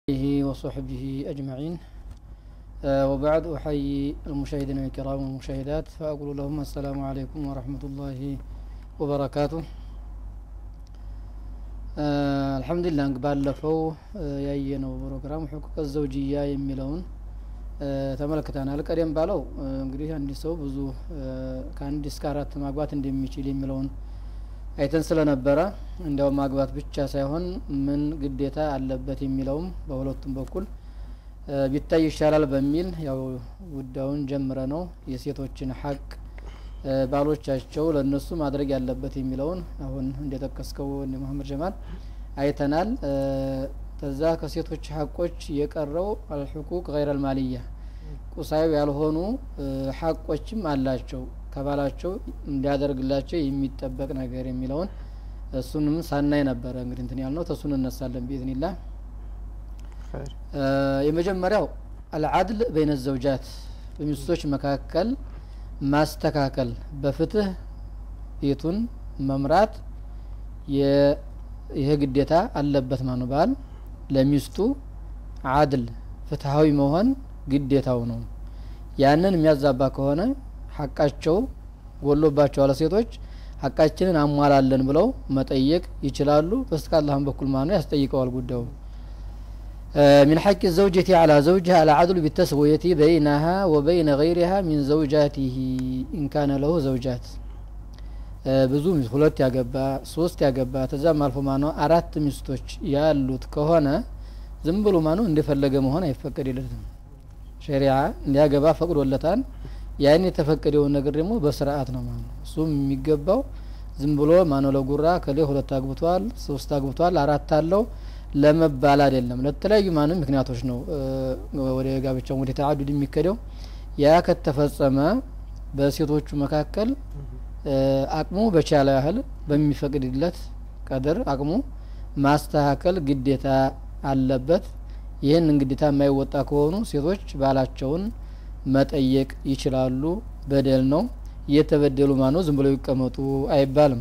آله وصحبه أجمعين آه وبعد أحيي المشاهدين الكرام والمشاهدات فأقول لهم السلام عليكم ورحمة الله وبركاته آه الحمد لله ባለፈው ያየነው ፕሮግራም ሕቁቅ ዘውጅያ የሚለውን ተመልክተናል። ቀደም ባለው እንግዲህ አንድ ሰው ብዙ ከአንድ እስከ አራት ማግባት እንደሚችል የሚለውን አይተን ስለነበረ እንዲያው ማግባት ብቻ ሳይሆን ምን ግዴታ አለበት የሚለውም በሁለቱም በኩል ቢታይ ይሻላል በሚል ያው ጉዳዩን ጀምረ ነው የሴቶችን ሀቅ ባሎቻቸው ለእነሱ ማድረግ ያለበት የሚለውን አሁን እንደጠቀስከው እንደ መሀመድ ጀማል አይተናል። ከዛ ከሴቶች ሀቆች የቀረው አልሕቁቅ ገይረ አልማልያ ቁሳዊ ያልሆኑ ሀቆችም አላቸው ከባላቸው እንዲያደርግላቸው የሚጠበቅ ነገር የሚለውን እሱንም ሳናይ ነበረ እንግዲህ እንትን ያልነው ተሱን እነሳለን ቢኢዝኒላህ። የመጀመሪያው አልዓድል በይነ ዘውጃት በሚስቶች መካከል ማስተካከል በፍትህ ቤቱን መምራት ይህ ግዴታ አለበት ማነው ባል ለሚስቱ አድል ፍትሀዊ መሆን ግዴታው ነው። ያንን የሚያዛባ ከሆነ ሀቃቸው ጎሎባቸዋል ሴቶች ሀቃችንን አሟላለን ብለው መጠየቅ ይችላሉ። በስከ አላህም በኩል ማነው ያስጠይቀዋል ጉዳዩ ሚን ሐቂ ዘውጀቲ አላ ዘውጅሃ አልዓድሉ ቢተስውየቲ በይነሃ ወበይነ ገይሪሃ ሚን ዘውጃቲሂ ኢንካነ ለሁ ዘውጃት ብዙ ሁለት ያገባ ሶስት ያገባ ተዛም አልፎ ማነው አራት ሚስቶች ያሉት ከሆነ ዝም ብሎ ማነው እንደፈለገ መሆን አይፈቀድለትም። ሸሪዓ እንዲያገባ ፈቅዶለታል። ያን የተፈቀደውን ነገር ደግሞ በስርዓት ነው ማለት ነው። እሱም የሚገባው ዝም ብሎ ማነው ለጉራ ከሌ ሁለት አግብቷል፣ ሶስት አግብቷል፣ አራት አለው ለመባል አይደለም። ለተለያዩ ማንም ምክንያቶች ነው ወደ ጋብቻው ወደ ተዓዱድ የሚከደው። ያ ከተፈጸመ በሴቶቹ መካከል አቅሙ በቻለ ያህል በሚፈቅድለት ቀድር አቅሙ ማስተካከል ግዴታ አለበት። ይህን ግዴታ የማይወጣ ከሆኑ ሴቶች ባላቸውን መጠየቅ ይችላሉ። በደል ነው። እየተበደሉ ማነው ዝም ብለው ይቀመጡ አይባልም።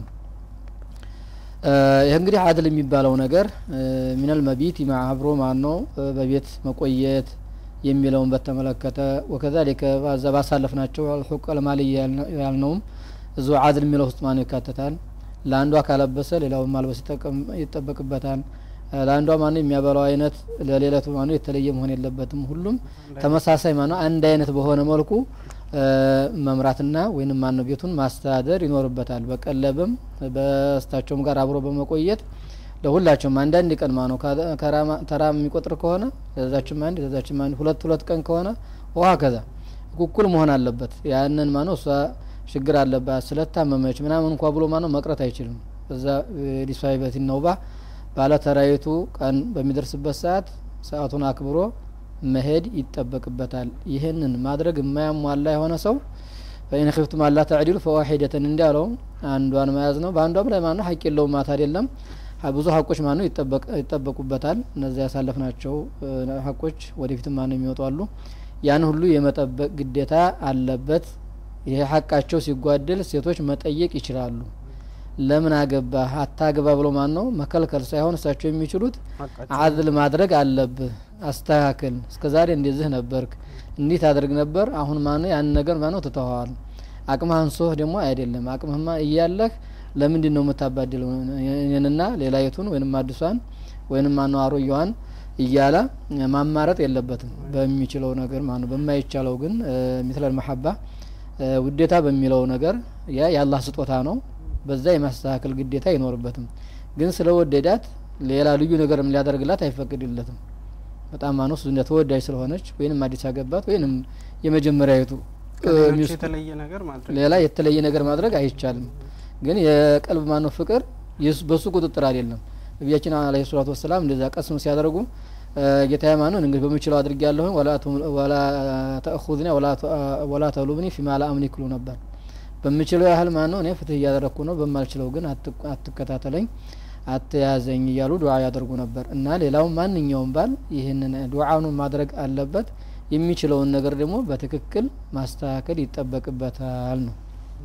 ይህ እንግዲህ አድል የሚባለው ነገር ሚነል መቢት አብሮ ማነው በቤት መቆየት የሚለውን በተመለከተ ወከዛሊከ ባዛ ባሳለፍናቸው አልሑቅ አልማልያ ያልነውም እዙ አድል የሚለው ውስጥ ማነው ይካተታል። ለአንዷ ካለበሰ ሌላውን ማልበስ ይጠበቅበታል። ለአንዷ ማነው የሚያበላው አይነት ለሌለቱ ማነው የተለየ መሆን የለበትም። ሁሉም ተመሳሳይ ማነው አንድ አይነት በሆነ መልኩ መምራትና ወይንም ማነው ቤቱን ማስተዳደር ይኖርበታል። በቀለብም በስታቸውም ጋር አብሮ በመቆየት ለሁላቸውም አንዳንድ ቀን ማነው ተራ የሚቆጥር ከሆነ ለዛችም አንድ ለዛችም አንድ ሁለት ሁለት ቀን ከሆነ ውሃ ከዛ እኩል መሆን አለበት። ያንን ማነው እሷ ችግር አለባት ስለታመመች ምናምን እንኳ ብሎ ማነው መቅረት አይችልም። እዛ ሊሷይበት ነውባ ባለ ተራይቱ ቀን በሚደርስበት ሰዓት ሰዓቱን አክብሮ መሄድ ይጠበቅበታል። ይህንን ማድረግ የማያሟላ የሆነ ሰው ፈኢን ኺፍቱም አላ ተዕዲሉ ፈዋሒደተን እንዲያለው አንዷን መያዝ ነው። በአንዷም ላይ ማነው ሀቅ የለውም ማለት አይደለም። ብዙ ሀቆች ማነው ይጠበቁበታል። እነዚያ ያሳለፍናቸው ሀቆች ወደፊትም ማነው የሚወጡ አሉ። ያን ሁሉ የመጠበቅ ግዴታ አለበት። ይሄ ሀቃቸው ሲጓደል ሴቶች መጠየቅ ይችላሉ። ለምን አገባህ አታግባ ብሎ ማን ነው መከልከል ሳይሆን እሳቸው የሚችሉት አድል ማድረግ አለብህ፣ አስተካክል፣ እስከ ዛሬ እንደዚህ ነበርክ፣ እንዲህ ታደርግ ነበር፣ አሁን ማነው ያን ነገር ማነው ትተኸዋል። አቅምህ አንሶህ ደግሞ አይደለም አቅምህማ እያለህ ለምንድን ነው የምታባድለው እኔንና ሌላይቱን ወይንም አዲሷን ወይንም ማነው አሮየዋን እያለ ማማረጥ የለበትም። በሚችለው ነገር ማነው በማይቻለው ግን ሚትለል መሐባ ውዴታ በሚለው ነገር ያ የአላህ ስጦታ ነው። በዛ የማስተካከል ግዴታ አይኖርበትም። ግን ስለ ወደዳት ሌላ ልዩ ነገርም ሊያደርግላት አይፈቅድለትም። በጣም ማነው እሱ ተወዳጅ ስለሆነች ወይንም አዲስ አገባት ወይንም የመጀመሪያዊቱ ሌላ የተለየ ነገር ማድረግ አይቻልም። ግን የቀልብ ማነው ፍቅር በሱ ቁጥጥር አይደለም። ነቢያችን አለይሂ ሰላቱ ወሰላም እንደዛ ቀስም ሲያደርጉ ጌታዬ ማነው እንግዲህ በምችለው አድርጌ ያለሁ ወላ ተእኹዝኒ ወላ ተሉብኒ ፊማ ላ አምሊክ ይሉ ነበር። በምችለው ያህል ማን ነው እኔ ፍትህ እያደረግኩ ነው፣ በማልችለው ግን አትከታተለኝ፣ አትያዘኝ እያሉ ዱዓ ያደርጉ ነበር። እና ሌላው ማንኛውም ባል ይህንን ዱዓኑ ማድረግ አለበት። የሚችለውን ነገር ደግሞ በትክክል ማስተካከል ይጠበቅበታል ነው።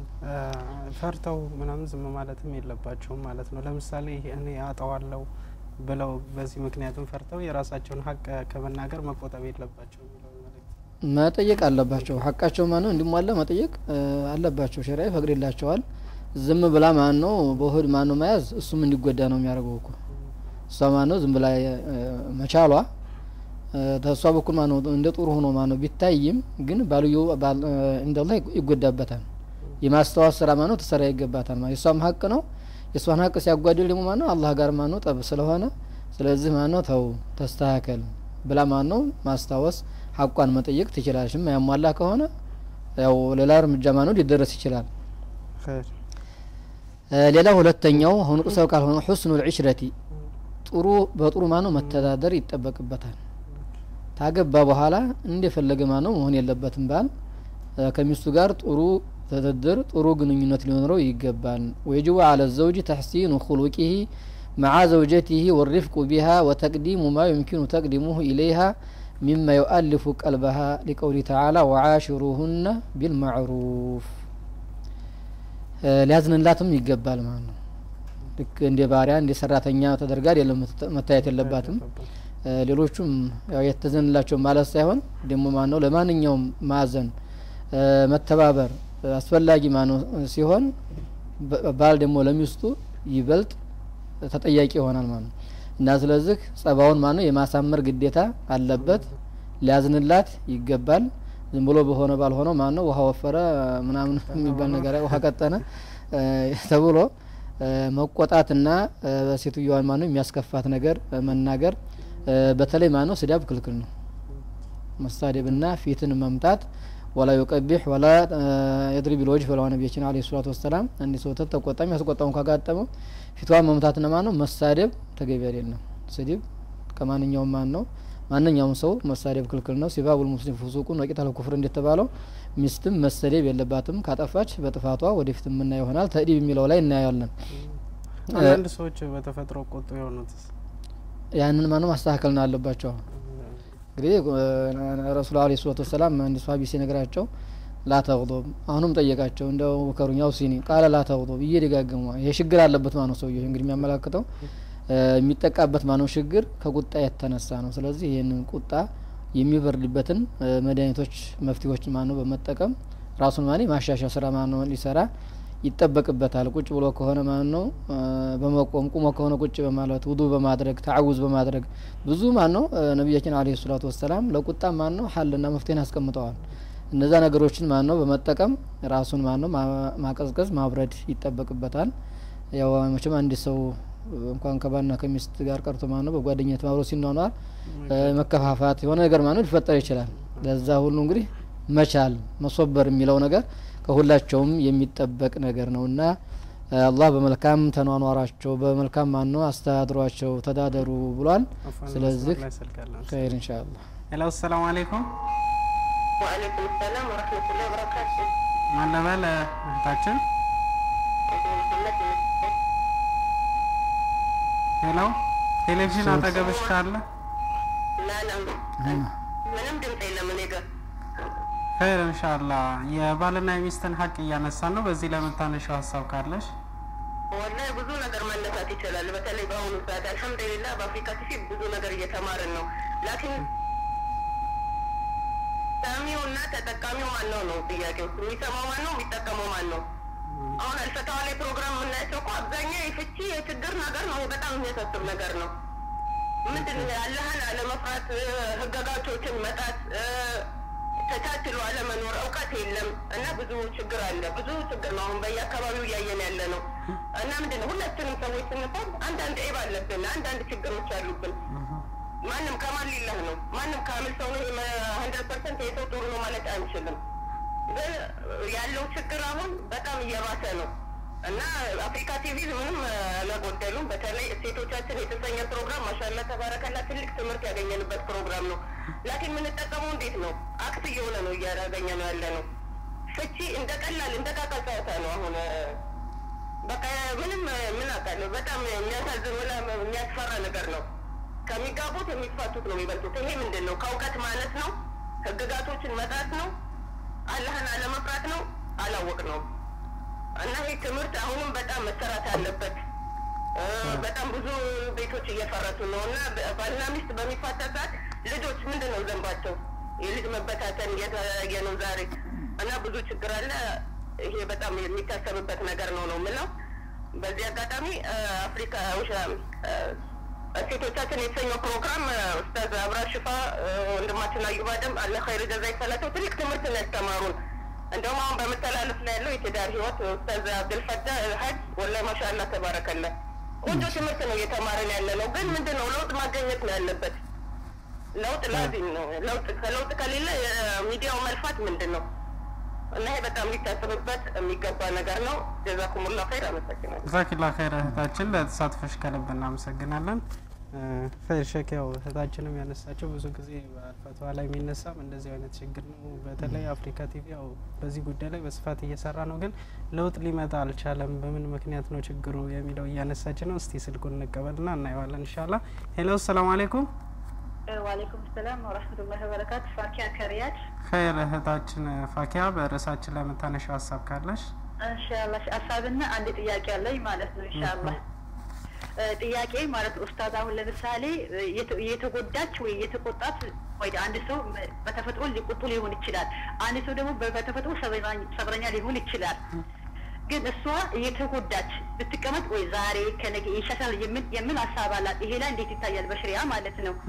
ፈርተው ምናምን ዝም ማለትም የለባቸውም ማለት ነው። ለምሳሌ እኔ አጠዋለው ብለው በዚህ ምክንያቱም ፈርተው የራሳቸውን ሀቅ ከመናገር መቆጠብ የለባቸው የሚለው መልእክት መጠየቅ አለባቸው። ሀቃቸው ማን ነው እንዲሟላ መጠየቅ እ፣ አለባቸው። ሸሪያ ይፈቅድላቸዋል። ዝም ብላ ማን ነው በሆድ ማን ነው መያዝ እሱም እንዲጎዳ ነው የሚያደርገው እኮ እሷ ማን ነው ዝም ብላ እ፣ መቻሏ እ፣ ተሷ በኩል ማን ነው እንደ ጥሩ ሆኖ ማን ነው ቢታይም ግን ባልዮ ባል- እ፣ እንደላ ይጎዳበታል። የማስታወስ ስራ ማን ነው ትሰራ ይገባታል። ማለት የእሷም ሀቅ ነው። የእሷን ሀቅ ሲያጓድል ደግሞ ማን ነው አላህ ጋር ማን ነው ጠብ ስለሆነ ስለዚህ ማን ነው ተው ተስተካከል ብላ ማን ነው ማስታወስ ሀቋን መጠየቅ ትችላለች። ያሟላ ከሆነ ያው ሌላ እርምጃ ማን ነው ሊደረስ ይችላል። ኸይር እ፣ ሌላ ሁለተኛው አሁን ቁሰው ካልሆነ ሑስኑ ልዕሽረቲ ጥሩ በጥሩ ማን ነው መተዳደር ይጠበቅበታል። ታገባ በኋላ እንደፈለገ ማን ነው መሆን የለበትም። ባል እ፣ ከሚስቱ ጋር ጥሩ ትድድር ጥሩ ግንኙነት ሊኖረው ይገባል። ወየጅቡ አለ ዘውጅ ተሕሲኑ ኩሉቂሂ መዓ ዘውጀቲሂ ወሪፍቁ ቢሃ ወተቅዲሙ ማ ዩምኪኑ ተቅዲሙሁ ኢለይሃ ሚማ ዩአልፉ ቀልበሃ ሊቀውሊ ተዓላ ወዓሽሩሁነ ቢልማዕሩፍ እ፣ ሊያዝንላትም ይገባል ማለት ነው። ልክ እንደ ባሪያ እንደ ሰራተኛ ተደርጋ አይደለም መተ- መታየት የለባትም። እ፣ ሌሎቹም ያው የተዘንላቸው ማለት ሳይሆን ደግሞ ማን ነው ለማንኛውም ማዘን እ፣ መተባበር እ፣ አስፈላጊ ማነው ሲሆን በ- ባል ደግሞ ለሚስቱ ይበልጥ ተጠያቂ ይሆናል ማለት ነው እና ስለዚህ ጸባውን ማነው የማሳመር ግዴታ አለበት። ሊያዝንላት ይገባል። ዝም ብሎ በሆነ ባልሆነው ማን ነው ውሃ ወፈረ ምናምን የሚባል ነገር ውሃ ቀጠነ እ፣ ተብሎ እ፣ መቆጣትና እ፣ ሴትዮዋን ማነው የሚያስከፋት ነገር እ፣ መናገር እ፣ በተለይ ማነው ስዳብ ክልክል ነው። መሳደብና ፊትን መምታት ወላ ዩቀቢሕ ወላ የድሪብ ልወጅ ብለዋ ነቢያችን አለ ሰላቱ ወሰላም አንድ ሰው ተቆጣም ያስቆጣውን ካጋጠመው ፊቷን መምታትና ማን ነው መሳደብ ተገቢ አይደለም። ስድብ ከማንኛውም ማን ነው ማንኛውም ሰው መሳደብ ክልክል ነው። ሲባቡል ሙስሊም ፉሱቁን ወቂታል ኩፍር እንደተባለው ሚስትም መሰደብ የለባትም። ካጠፋች በጥፋቷ ወደፊት የምና ይሆናል። ተእዲብ የሚለው ላይ እናያለን። አንዳንድ ሰዎች በተፈጥሮ ቆጡ የሆኑትስ ያንን ማነው ማስተካከል ነው አለባቸው። እንግዲህ ረሱል አለ ሰላቱ ወሰላም አንድ ሷሀቢ ሲነግራቸው ላተቅዶብ አሁንም ጠየቃቸው እንደው ከሩኛው ሲኒ ቃለ ላተቅዶብ እየደጋገሙ ይሄ ችግር አለበት ማነው ሰውየ እንግዲህ የሚያመላክተው የሚጠቃበት ማነው ችግር ከቁጣ የተነሳ ነው። ስለዚህ ይህንን ቁጣ የሚበርድበትን መድኃኒቶች መፍትሄዎች ማነው በመጠቀም ራሱን ማኔ ማሻሻያ ስራ ማነው ሊሰራ ይጠበቅበታል። ቁጭ ብሎ ከሆነ ማን ነው በመቆም ቁሞ ከሆነ ቁጭ በማለት ውዱ በማድረግ ተዓውዝ በማድረግ ብዙ ማን ነው ነቢያችን አለይሂ ሰላቱ ወሰላም ለቁጣ ማን ነው ሀልና መፍትሄን አስቀምጠዋል። እነዛ ነገሮችን ማን ነው በመጠቀም ራሱን ማን ነው ማቀዝቀዝ ማብረድ ይጠበቅበታል። ያው መቼም አንድ ሰው እንኳን ከባልና ከሚስት ጋር ቀርቶ ማን ነው በጓደኝነት ማብሮ ሲኗኗር መከፋፋት የሆነ ነገር ማን ነው ሊፈጠር ይችላል። ለዛ ሁሉ እንግዲህ መቻል መሶበር የሚለው ነገር ከሁላቸውም የሚጠበቅ ነገር ነው እና አላህ በመልካም ተኗኗራቸው በመልካም ማን ነው አስተዳድሯቸው ተዳደሩ ብሏል። ስለዚህ ኸይር ኢንሻአላህ። ሄሎ፣ ሰላም አለይኩም። ወአለይኩም ሰላም ወረህመቱላሂ ወበረካቱ። ማን ልበል እህታችን? መሐመድ ይመስገን። ሄሎ፣ ቴሌቪዥን አጠገብሽ ካለ ላላ ምንም ድምፅ የለም እኔ ጋር። ኸይር ኢንሻአላ። የባልና የሚስትን ሀቅ እያነሳን ነው። በዚህ ለምታነሻው ሀሳብ ካለሽ ወላሂ ብዙ ነገር ማነሳት ይችላል። በተለይ በአሁኑ ሰዓት አልሐምዱሊላህ በአፍሪካ ቲቪ ብዙ ነገር እየተማርን ነው። ላኪን ሰሚው እና ተጠቃሚው ማን ነው ነው ጥያቄው። የሚሰማው ማን ነው? የሚጠቀመው ማን ነው? አሁን አልፈታዋ ላይ ፕሮግራም የምናያቸው እኮ አብዛኛው የፍቺ የችግር ነገር ነው። በጣም የሚያሳስብ ነገር ነው። ምንድን ነው ያለህን አለመፍራት፣ ህገጋቶችን መጣት ተቻችሎ አለመኖር፣ እውቀት የለም እና ብዙ ችግር አለ። ብዙ ችግር ነው አሁን በየአካባቢው እያየን ያለ ነው። እና ምንድን ነው ሁላችንም ሰዎች ስንባል አንዳንድ ዒብ አለብን፣ አንዳንድ ችግሮች አሉብን። ማንም ከማን ሊላህ ነው? ማንም ካምል ሰው ነው ሀንድረድ ፐርሰንት የሰው ጥሩ ነው ማለት አንችልም። ግን ያለው ችግር አሁን በጣም እየባሰ ነው እና አፍሪካ ቲቪ ምንም አላጎደሉም። በተለይ እሴቶቻችን የተሰኘ ፕሮግራም ማሻላ ተባረከላ ትልቅ ትምህርት ያገኘንበት ፕሮግራም ነው። ላኪን የምንጠቀመው እንዴት ነው? አክት እየሆነ ነው እያገኘ ነው ያለ ነው። ፍቺ እንደ ቀላል እንደ ቃቃ ጨዋታ ነው አሁን በቃ ምንም ምን አውቃለሁ። በጣም የሚያሳዝን ወላ የሚያስፈራ ነገር ነው። ከሚጋቡት የሚፋቱት ነው የሚበልጡት። ይሄ ምንድን ነው? ከእውቀት ማለት ነው። ህግጋቶችን መጣት ነው። አላህን አለመፍራት ነው። አላወቅ ነው እና ይህ ትምህርት አሁንም በጣም መሰራት አለበት። እ፣ በጣም ብዙ ቤቶች እየፈረሱ ነው እና በ- ባልና ሚስት በሚፋታ ሰዓት ልጆች ምንድን ነው ዘንባቸው? የልጅ መበታተን እየተያየ ነው ዛሬ እና ብዙ ችግር አለ። ይሄ በጣም የሚታሰብበት ነገር ነው ነው የምለው። በዚህ አጋጣሚ እ፣ አፍሪካ ውሻ እ፣ ሴቶቻችን የተሰኘው ፕሮግራም እ፣ ኡስታዝ አብራ ሽፋ እ፣ ወንድማችን አዩብ አደም አለ ኸይር ጀዛ ይክፈላቸው ትልቅ ትምህርት ነው ያስተማሩን። እንደውም አሁን በመተላለፍ ላይ ያለው የትዳር ህይወት ኡስታዝ አብድልፈታ ሀጅ ወላሂ ማሻአላህ ተባረከላ ቆንጆ ትምህርት ነው እየተማረን ያለ ነው። ግን ምንድን ነው ለውጥ ማገኘት ነው ያለበት። ለውጥ ላዚም ነው። ለውጥ ከለውጥ ከሌለ የሚዲያው መልፋት ምንድን ነው? እና ይሄ በጣም ሊታሰብበት የሚገባ ነገር ነው። ጀዛኩሙላ ኸይር። አመሰግናለሁ። ዛኪላ ኸይር እህታችን ለተሳትፎሽ ከልብ እናመሰግናለን። ኸይር ሼክ ያው እህታችንም ያነሳቸው ብዙ ጊዜ በአልፈቷ ላይ የሚነሳም እንደዚህ አይነት ችግር ነው። በተለይ አፍሪካ ቲቪ ያው በዚህ ጉዳይ ላይ በስፋት እየሰራ ነው፣ ግን ለውጥ ሊመጣ አልቻለም። በምን ምክንያት ነው ችግሩ የሚለው እያነሳች ነው። እስቲ ስልኩን እንቀበልና እናየዋለን ኢንሻአላ። ሄሎ ሰላም አለይኩም። ዋሌይኩም ሰላም ወረህመቱላሂ ወበረካቱ። ፋኪያ ከሪያድ ኸይር እህታችን ፋኪያ በርዕሳችን ላይ የምታነሻው ሀሳብ ካለሽ ኢንሻአላህ ሀሳብና አንድ ጥያቄ አለኝ ማለት ነው። ኢንሻአላህ እ፣ ጥያቄ ማለት ኡስታዝ አሁን ለምሳሌ እ፣ የተ- የተጎዳች ወይ የተቆጣት ወይ አንድ ሰው መ- በተፈጥሮ ሊቆጡ ሊሆን ይችላል። አንድ ሰው ደግሞ በ- በተፈጥሮ ሰብረኛ- ሰብረኛ ሊሆን ይችላል። ግን እሷ እየተጎዳች ብትቀመጥ ወይ ዛሬ ከነገ ይሻሻል የምን የምን ሀሳብ አላት? ይሄ ላይ እንዴት ይታያል በሽሪያ ማለት ነው።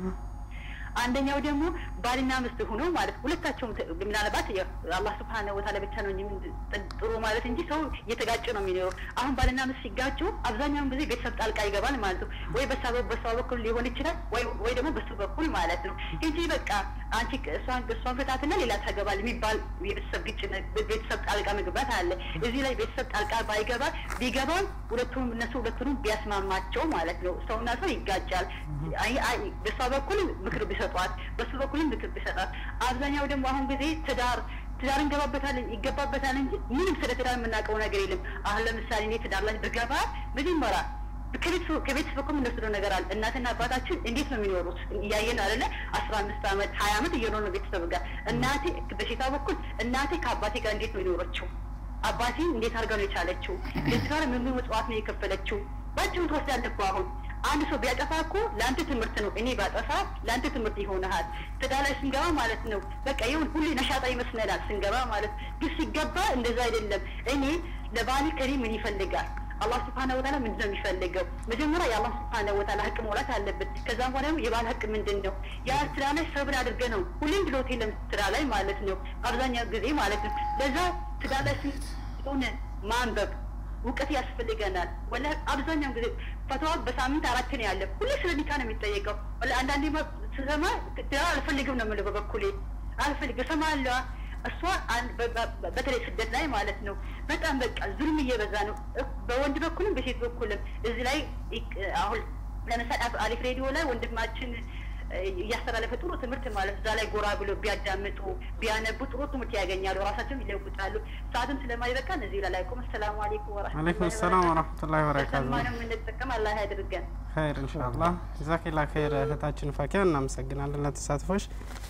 አንደኛው ደግሞ ባልና ሚስት ሆኖ ማለት ሁለታቸውም ተ- ምናልባት ያው አላህ ስብሐነሁ ወተዓላ ብቻ ነው እንጂ ምን- ጥ- ጥሩ ማለት እንጂ ሰው እየተጋጨ ነው የሚኖረው። አሁን ባልና ሚስት ሲጋጩ አብዛኛውን ጊዜ ቤተሰብ ጣልቃ ይገባል ማለት ነው። ወይ በሷ በ- በሷ በኩል ሊሆን ይችላል ወይ ወይ ደግሞ በሱ በኩል ማለት ነው እንጂ በቃ አንቺ ቅ- እሷን እሷን ፍታትና ሌላ ታገባል የሚባል የቤተሰብ ግጭ ቤተሰብ ጣልቃ መግባት አለ። እዚህ ላይ ቤተሰብ ጣልቃ ባይገባ ቢገባም ሁለቱም እነሱ ሁለቱንም ቢያስማማቸው ማለት ነው። ሰውና ሰው ይጋጫል። አይ አይ በሷ በኩል ምክር ቢሰጧት፣ በሱ በኩልም ምክር ቢሰጧት። አብዛኛው ደግሞ አሁን ጊዜ ትዳር ትዳር እንገባበታል ይገባበታል እንጂ ምንም ስለ ትዳር የምናውቀው ነገር የለም። አሁን ለምሳሌ እኔ ትዳር ላይ ብገባ መጀመሪያ ከቤተሰብ ከቤተሰብ እኮ የምንወስደው ነገር አለ። እናትና አባታችን እንዴት ነው የሚኖሩት እያየን አይደለ? አስራ አምስት አመት ሀያ አመት እየኖሩ ነው ቤተሰብ ጋር። እናቴ በሴቷ በኩል እናቴ ከአባቴ ጋር እንዴት ነው የኖረችው? አባቴ እንዴት አድርጋ ነው የቻለችው? ለዚህ ጋር ምን ምን መጽዋዕት ነው የከፈለችው? ባጭሩ ትወስዳለህ እኮ አሁን አንድ ሰው ቢያጠፋ እኮ ለአንተ ትምህርት ነው። እኔ ባጠፋ ለአንተ ትምህርት ይሆንሃል። ትዳር ላይ ስንገባ ማለት ነው በቃ ይሁን ሁሌ ነሻጣ ይመስለናል ስንገባ ማለት ግን ሲገባ እንደዛ አይደለም። እኔ ለባሌ ከኔ ምን ይፈልጋል? አላህ ስብሐነ ወተዓላ ምንድን ነው የሚፈልገው? መጀመሪያ የአላህ ስብሐነ ወተዓላ ሀቅ መውላት አለበት። ከዛም በኋላ ደግሞ የባል ሀቅ ምንድን ነው? ያ ስራ ላይ ሰብር አድርገ ነው ሁሌም ብሎት የለም ስራ ላይ ማለት ነው አብዛኛው ጊዜ ማለት ነው። ለዛ ትዳር ላይ ስሆነ ማንበብ እውቀት ያስፈልገናል። ወላ አብዛኛው ጊዜ ፈተዋ በሳምንት አራት ነው ያለ። ሁሌ ስለ ኒካ ነው የሚጠየቀው። ወላ አንዳንዴ ማ- ስሰማ ትዳር አልፈልግም ነው የምለው በበኩሌ አልፈልግም እሰማለሁ። እሷ አን- በ- በ- በተለይ ስደት ላይ ማለት ነው በጣም በቃ ዙልም እየበዛ ነው እ- በወንድ በኩልም በሴት በኩልም እዚህ ላይ ይቅ- አሁን ለምሳሌ አፍ- አሪፍ ሬዲዮ ላይ ወንድማችን እ፣ እያስተላለፈ ጥሩ ትምህርት ማለት እዛ ላይ ጎራ ብሎ ቢያዳምጡ ቢያነቡ ጥሩ ትምህርት ያገኛሉ፣ ራሳቸውን ይለውጣሉ። ሰዓትም ስለማይበቃ እነዚህ ላይ ላይቁም። አሰላሙ አለይኩም አለይኩም ሰላም ወረህመቱላሂ ወበረካቱ። ሰማነው የምንጠቀም አላህ ያድርገን። ኸይር ኢንሻአላ ጀዛኪላ ኸይር እህታችን ፋኪያ እናመሰግናለን ለተሳትፎሽ።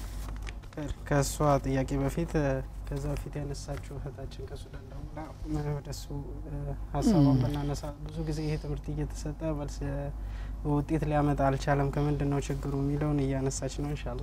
ኸይር ከእሷ ጥያቄ በፊት እ፣ ከዛ በፊት ያነሳችው እህታችን ከሱዳን ደውላ እ፣ ወደሱ እ፣ ሀሳቧን ብናነሳ ብዙ ጊዜ ይሄ ትምህርት እየተሰጠ መልስ እ፣ ውጤት ሊያመጣ አልቻለም። ከምንድን ነው ችግሩ የሚለውን እያነሳች ነው ኢንሻአላ።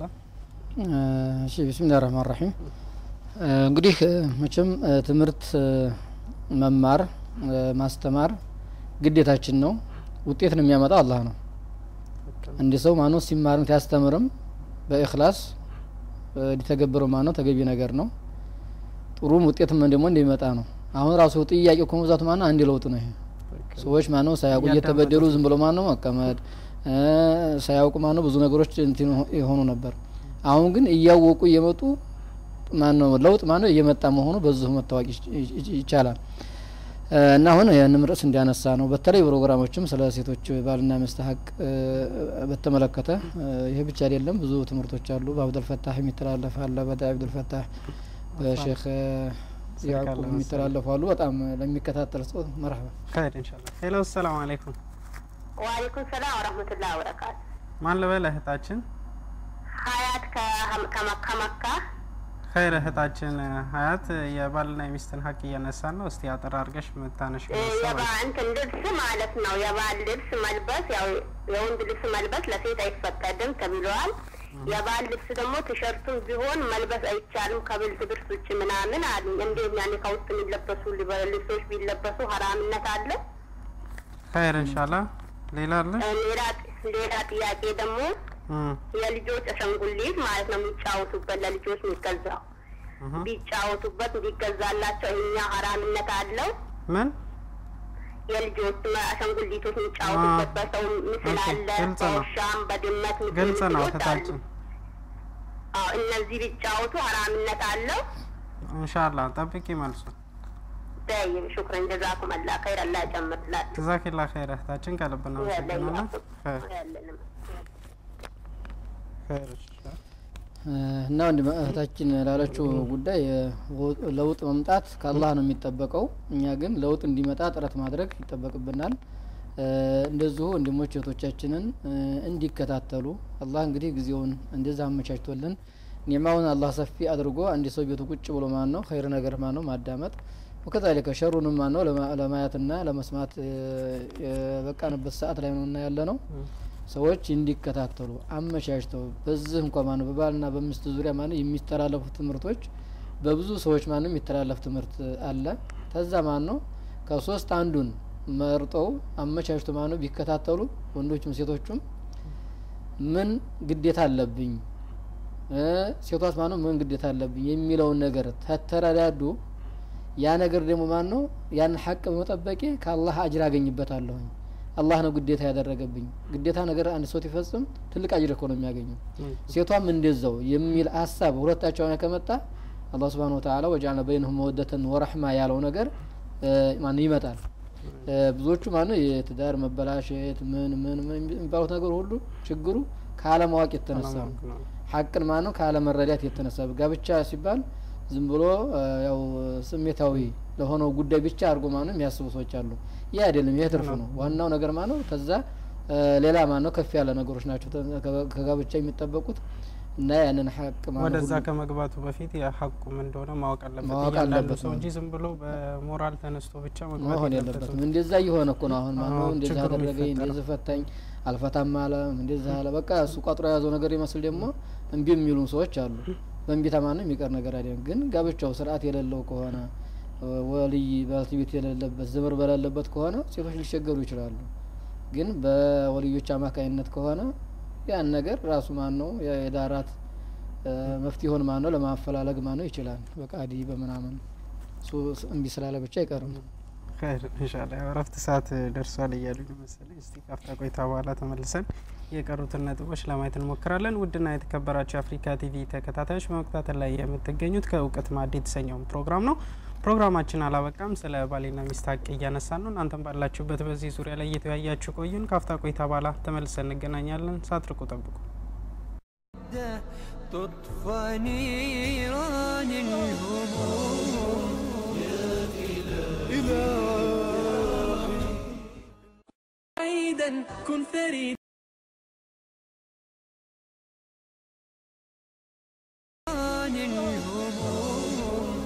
እሺ ቢስሚላህ ረህማን ረሂም እንግዲህ እ፣ መቼም እ፣ ትምህርት እ፣ መማር እ፣ ማስተማር ግዴታችን ነው። ውጤትን የሚያመጣው አላህ ነው። አንድ ሰው ማነው ሲማርም ሲያስተምርም በኢኽላስ እ፣ ሊተገብረው ማነው ተገቢ ነገር ነው። ጥሩም ውጤትም ደግሞ እንደሚመጣ ነው። አሁን ራሱ ጥያቄ እኮ መብዛቱ ማነው አንድ ለውጥ ነው ይሄ ሰዎች ማነው ሳያውቁ እየተበደሉ ዝም ብሎ ማነው መቀመጥ እ፣ ሳያውቁ ማነው ብዙ ነገሮች እንትን የሆኑ ነበር። አሁን ግን እያወቁ እየመጡ ማነው ለውጥ ማነው እየመጣ መሆኑ በዚሁ መታወቅ ይች- ይች- ይቻላል። እ፣ እና አሁን ያንም ርዕስ እንዲያነሳ ነው። በተለይ ፕሮግራሞችም ስለ ሴቶች ባልና ሚስት ሀቅ እ፣ በተመለከተ እ፣ ይህ ብቻ አይደለም፣ ብዙ ትምህርቶች አሉ። በአብዱልፈታህ የሚተላለፍ አለ፣ በዳይ አብዱልፈታህ በሼክ እ፣ ያዕቁብ የሚተላለፉ አሉ። በጣም ለሚከታተል ሰው መርሀባ ኸይር ኢንሻአላ። ሄሎ ሰላም አለይኩም ወአለይኩም ሰላም ወረህመቱላህ ወበረካቱ። ማን ልበል እህታችን? ሀያት ከ- ከመካ መካ ኸይር እህታችን ሀያት የባልና የሚስትን ሀቅ እያነሳን ነው። እስቲ አጠር አድርገሽ የምታነሽ እንትን ልብስ ማለት ነው። የባል ልብስ መልበስ ያው የወንድ ልብስ መልበስ ለሴት አይፈቀድም ተብለዋል። የባል ልብስ ደግሞ ቲሸርቱም ቢሆን መልበስ አይቻልም ከብልት ብርስ ውጭ ምናምን አሉ። እንዴት ያኔ ከውስጥ የሚለበሱ ልብሶች ቢለበሱ ሀራምነት አለ? ኸይር እንሻላ ሌላ አለ? ሌላ ሌላ ጥያቄ ደግሞ እም፣ የልጆች አሻንጉሊት ማለት ነው የሚጫወቱበት ለልጆች የሚገዛው እህ። ቢጫወቱበት እንዲገዛላቸው እኛ ሀራምነት አለው። ምን የልጆች አሻንጉሊቶች የሚጫወቱበት በሰው ምስል ኦኬ፣ አለ፣ ግልጽ ነው። በውሻም በድመት ምስል ግልጽ ነው ምስሎች አሉ። እህታችን። አዎ እነዚህ ቢጫወቱ ሀራምነት አለው። እንሻላ ጠብቂ መልሱ። ጠይብ ሹክረን ጀዛኩም አላ ኸይር አላ ጨምርላችሁ ጀዛኪላ ኸይር እህታችን ከልብ እናመሰግናለን። ኸይር ያለንም ኸይር እንሻላ። እና ወንድ እህታችን ላለችው ጉዳይ እ፣ ለውጥ መምጣት ከአላህ ነው የሚጠበቀው። እኛ ግን ለውጥ እንዲመጣ ጥረት ማድረግ ይጠበቅብናል። እ፣ እንደዚሁ ወንድሞች እህቶቻችንን እ፣ እንዲከታተሉ አላህ እንግዲህ ጊዜውን እንደዛ አመቻችቶልን ኒዕማውን አላህ ሰፊ አድርጎ አንድ ሰው ቤቱ ቁጭ ብሎ ማን ነው ኸይር ነገር ማን ነው ማዳመጥ ወከዛሊከ ሸሩንም ማን ነው ለማ- ለማየትና ለመስማት እ፣ የበቃንበት ሰዓት ላይ ነው እና ያለ ነው። ሰዎች እንዲከታተሉ አመቻችተው በዚህ እንኳ ማነው በባልና በሚስት ዙሪያ ማነው የሚተላለፉ ትምህርቶች በብዙ ሰዎች ማነው የሚተላለፍ ትምህርት አለ። ከዛ ማን ነው ከሶስት አንዱን መርጠው አመቻችተው ማነው ቢከታተሉ ወንዶችም ሴቶቹም ምን ግዴታ አለብኝ እ ሴቷስ ማነው ምን ግዴታ አለብኝ የሚለውን ነገር ተተረዳዱ ያ ነገር ደግሞ ማን ነው ያን ሀቅ በመጠበቄ ከአላህ አጅር አገኝበታለሁኝ አላህ ነው ግዴታ ያደረገብኝ ግዴታ ነገር አንድ ሰው ሲፈጽም ትልቅ አጅር እኮ ነው የሚያገኘው ሴቷም እንደዛው የሚል ሀሳብ ሁለታቸው ላይ ከመጣ አላህ ስብሓን ወተዓላ ወጀዐልነ በይነሁም መወደተን ወረሕማ ያለው ነገር እ፣ ማነው ይመጣል እ፣ ብዙዎቹ ማነው የትዳር መበላሸት ምን ምን ምን የሚባሉት ነገር ሁሉ ችግሩ ከአለማወቅ የተነሳ ነው ሀቅን ማነው ካለመረዳት የተነሳ ጋብቻ ሲባል ዝም ብሎ እ፣ ያው ስሜታዊ ለሆነው ጉዳይ ብቻ አድርጎ ማነው የሚያስቡ ሰዎች አሉ። ይህ አይደለም፣ ይህ ትርፍ ነው። ዋናው ነገር ማነው ከዛ እ፣ ሌላ ማነው ከፍ ያለ ነገሮች ናቸው ተ- ከ- ከጋብቻ የሚጠበቁት እና ያንን ሀቅ ማነው ወደዛ ሁሉ- ከመግባቱ በፊት የሀቁም እንደሆነ ማወቅ አለበት ማወቅ እያንዳንዱ አለበት ሰው ነው። እንጂ ዝም ብሎ በሞራል ተነስቶ ብቻ መግባት መሆን የለበትም። የለበትም። እንደዛ እየሆነ እኮ ነው አሁን ማነው አዎ፣ እንደዛ ችግሩ አደረገኝ የሚፈጠረው። እንደዚህ ፈታኝ አልፈታም አለ እንደዛ አለ በቃ እሱ ቋጥሮ የያዘው ነገር ይመስል ደግሞ እምቢ የሚሉ ሰዎች አሉ። በእንቢታ ማነው የሚቀር ነገር አይደለም። ግን ጋብቻው ስርዓት የሌለው ከሆነ እ፣ ወልይ ባለቤት የሌለበት ዝምር በሌለበት ከሆነ ሴቶች ሊቸገሩ ይችላሉ። ግን በወልዮች አማካኝነት ከሆነ ያን ነገር ራሱ ማን ነው የዳራት እ፣ መፍትሄውን ማን ነው ለማፈላለግ ማን ነው ይችላል። በቃዲ በምናምን እሱ እምቢ ስላለ ብቻ አይቀርም። ኸይር ኢንሻአላህ ያው እረፍት ሰዓት ደርሷል እያሉኝ መሰለኝ። እስቲ ካፍታ ቆይታ በኋላ ተመልሰን የቀሩትን ነጥቦች ለማየት እንሞክራለን። ውድና የተከበራችሁ የአፍሪካ ቲቪ ተከታታዮች በመከታተል ላይ የምትገኙት ከእውቀት ማዕድ የተሰኘውን ፕሮግራም ነው። ፕሮግራማችን አላበቃም። ስለ ባልና ሚስት ሀቅ እያነሳን ነው። እናንተም ባላችሁበት በዚህ ዙሪያ ላይ እየተወያያችሁ ቆዩን። ካፍታ ቆይታ በኋላ ተመልሰን እንገናኛለን። ሳትርቁ ጠብቁ። تطفى نيران الهموم عيدا كن فريد عن الهموم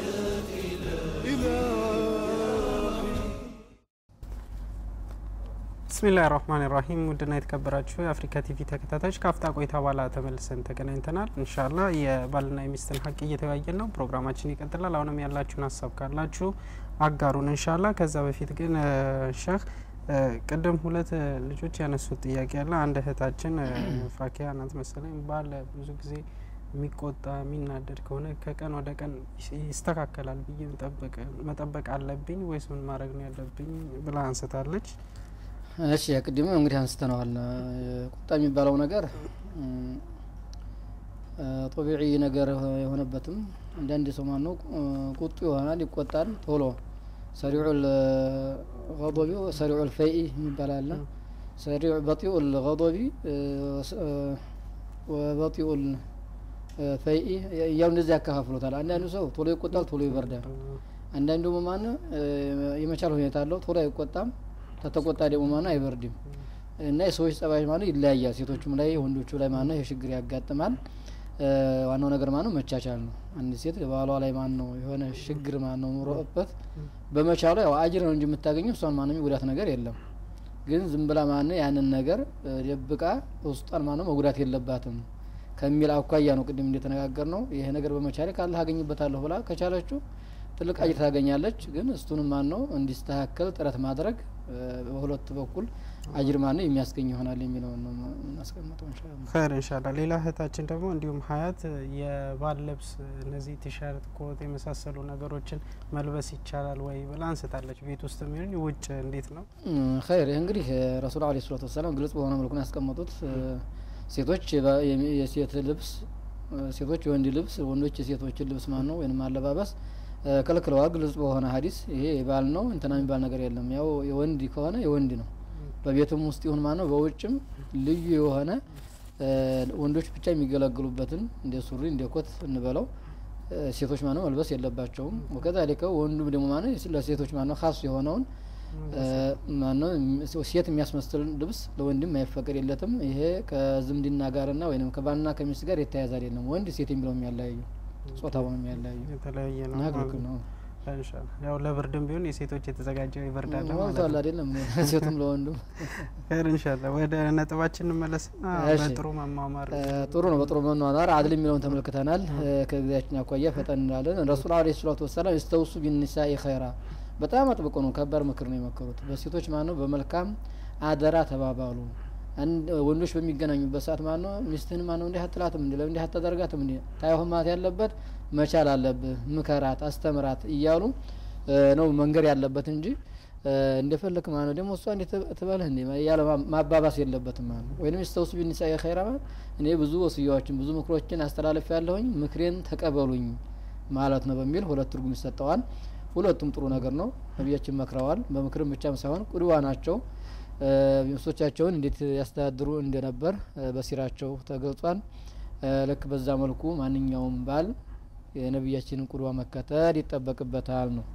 ብስሚላህ ራህማን ራሂም ውድና የተከበራችሁ የአፍሪካ ቲቪ ተከታታዮች ከአፍታ ቆይታ በኋላ ተመልሰን ተገናኝተናል። እንሻላ የባልና የሚስትን ሀቅ እየተወያየን ነው። ፕሮግራማችን ይቀጥላል። አሁንም ያላችሁን ሀሳብ ካላችሁ አጋሩን እንሻላ። ከዛ በፊት ግን እ፣ ሼህ እ፣ ቅድም ሁለት እ፣ ልጆች ያነሱት ጥያቄ አለ። አንድ እህታችን እ፣ ፋኪያ ናት መሰለኝ ባል ብዙ ጊዜ የሚቆጣ የሚናደድ ከሆነ ከቀን ወደ ቀን ይስ- ይስተካከላል ብዬ መጠበቅ መጠበቅ አለብኝ ወይስ ምን ማድረግ ነው ያለብኝ ብላ አንስታለች። እሺ ቅድም እንግዲህ አንስተነዋል። ቁጣ የሚባለው ነገር ጦቢዒ ነገር የሆነበትም አንዳንድ ሰው ማን ነው ቁጡ ይሆናል፣ ይቆጣል ቶሎ ሰሪዑ ገضቢ ሰሪዑ ልፈኢ የሚባል አለ። ሰሪዑ በጢኡ ልገضቢ ወበጢኡ ፈኢ እያሉ እንደዚህ ያከፋፍሉታል። አንዳንዱ ሰው ቶሎ ይቆጣል፣ ቶሎ ይበርዳል። አንዳንዱ ደግሞ ማን የመቻል ሁኔታ አለው፣ ቶሎ አይቆጣም ተተቆጣ ደግሞ ማነው አይበርድም። እና የሰዎች ጸባይ ማነው ይለያያል። ሴቶቹም ላይ ወንዶቹ ላይ ማነው ይህ ችግር ያጋጥማል። እ፣ ዋናው ነገር ማነው መቻቻል ነው። አንድ ሴት ባሏ ላይ ማን ነው የሆነ ችግር ማን ነው ኑሮበት በመቻሉ ያው አጅር ነው እንጂ የምታገኘው እሷን ማንም የጉዳት ነገር የለም። ግን ዝም ብላ ማን ያንን ነገር እ፣ ደብቃ ውስጧን ማነው መጉዳት የለባትም ከሚል አኳያ ነው ቅድም እንደተነጋገር ነው። ይሄ ነገር በመቻሌ ካላህ አገኝበታለሁ ብላ ከቻለችው ትልቅ አጅር ታገኛለች። ግን እሱንም ማን ነው እንዲስተካከል ጥረት ማድረግ እ፣ በሁለት በኩል አጅር ማን ነው የሚያስገኝ ይሆናል የሚለውን ነው የምናስቀምጠው ኢንሻአላህ። ኸይር ኢንሻአላህ። ሌላ እህታችን ደግሞ እንዲሁም ሀያት የባል ልብስ እነዚህ ቲሸርት፣ ኮት የመሳሰሉ ነገሮችን መልበስ ይቻላል ወይ ብላ አንስታለች። ቤት ውስጥ የሚሆን ውጭ እንዴት ነው? እም፣ ኸይር ይህ እንግዲህ ረሱል አለ ሰላቱ ወሰላም ግልጽ በሆነ መልኩ ነው ያስቀመጡት። እ፣ ሴቶች የባ- የሚ- የሴት ልብስ እ፣ ሴቶች የወንድ ልብስ፣ ወንዶች የሴቶችን ልብስ ማን ነው ወይም አለባበስ እ፣ ከልክለዋል። ግልጽ በሆነ ሀዲስ ይሄ የባል ነው እንትና የሚባል ነገር የለም። ያው የወንድ ከሆነ የወንድ ነው። በቤቱም ውስጥ ይሁን ማን ነው በውጭም ልዩ የሆነ እ፣ ወንዶች ብቻ የሚገለግሉበትን እንደ ሱሪ እንደ ኮት እንበለው እ፣ ሴቶች ማነው መልበስ የለባቸውም። ወከዛሊከ ወንዱም ደግሞ ማነው ለሴቶች ማነው ካስ የሆነውን እ፣ ማነው ም- ሴት የሚያስመስል ልብስ ለወንድም አይፈቀድ የለትም። ይሄ ከዝምድና ጋርና ወይም ከባልና ከሚስት ጋር የተያያዘ አይደለም። ወንድ ሴት የሚለው የሚያለያዩ ጾታውን የሚያለያዩ የተለያየ ነው እና ማለት ክልክል ነው። ነው። ኢንሻአላህ ያው ለብርድም ቢሆን የሴቶች የተዘጋጀ ይበርድ አለ ማለት ሞልቷል ነው። አይደለም ሴቱም ለወንዱም ኸይር ኢንሻአላህ። ወደ ነጥባችን እንመለስና እሺ። በጥሩ መማማር እ፣ ጥሩ ነው። በጥሩ መኗኗር አድል የሚለውን ተመልክተናል። እ፣ ከጊዜያችን አኳያ ፈጠን እንላለን። ረሱል አለ ሰላቱ ወሰላም እስተውሱ ቢኒሳኢ ኸይራ በጣም አጥብቆ ነው ከባድ ምክር ነው የመከሩት። በሴቶች ማነው በመልካም አደራ ተባባሉ። አንድ ወንዶች በሚገናኙበት ሰዓት ማነው ሚስትህን ማነው እንዲህ አትላትም እንዲ እንዲህ አታደርጋትም እንዲ ታይሆን ማለት ያለበት መቻል አለብህ፣ ምከራት፣ አስተምራት እያሉ እ፣ ነው መንገድ ያለበት እንጂ እ፣ እንደፈለክ ማነው ደግሞ እሷ እንዴት ትበልህ እንዲ እያለ ማ- ማባባስ የለበትም ማለት ነው። ወይም ስተውሱ ቢኒሳኢ ኸይራ ማለት እኔ ብዙ ወስያዎችን ብዙ ምክሮችን አስተላለፍ ያለሁኝ ምክሬን ተቀበሉኝ ማለት ነው በሚል ሁለት ትርጉም ይሰጠዋል። ሁለቱም ጥሩ ነገር ነው። ነቢያችን መክረዋል። በምክርም ብቻም ሳይሆን ቁድዋ ናቸው። እ፣ ሚስቶቻቸውን እንዴት ያስተዳድሩ እንደነበር እ፣ በሲራቸው ተገልጿል። እ፣ ልክ በዛ መልኩ ማንኛውም ባል የነቢያችንን ቁድዋ መከተል ይጠበቅበታል ነው።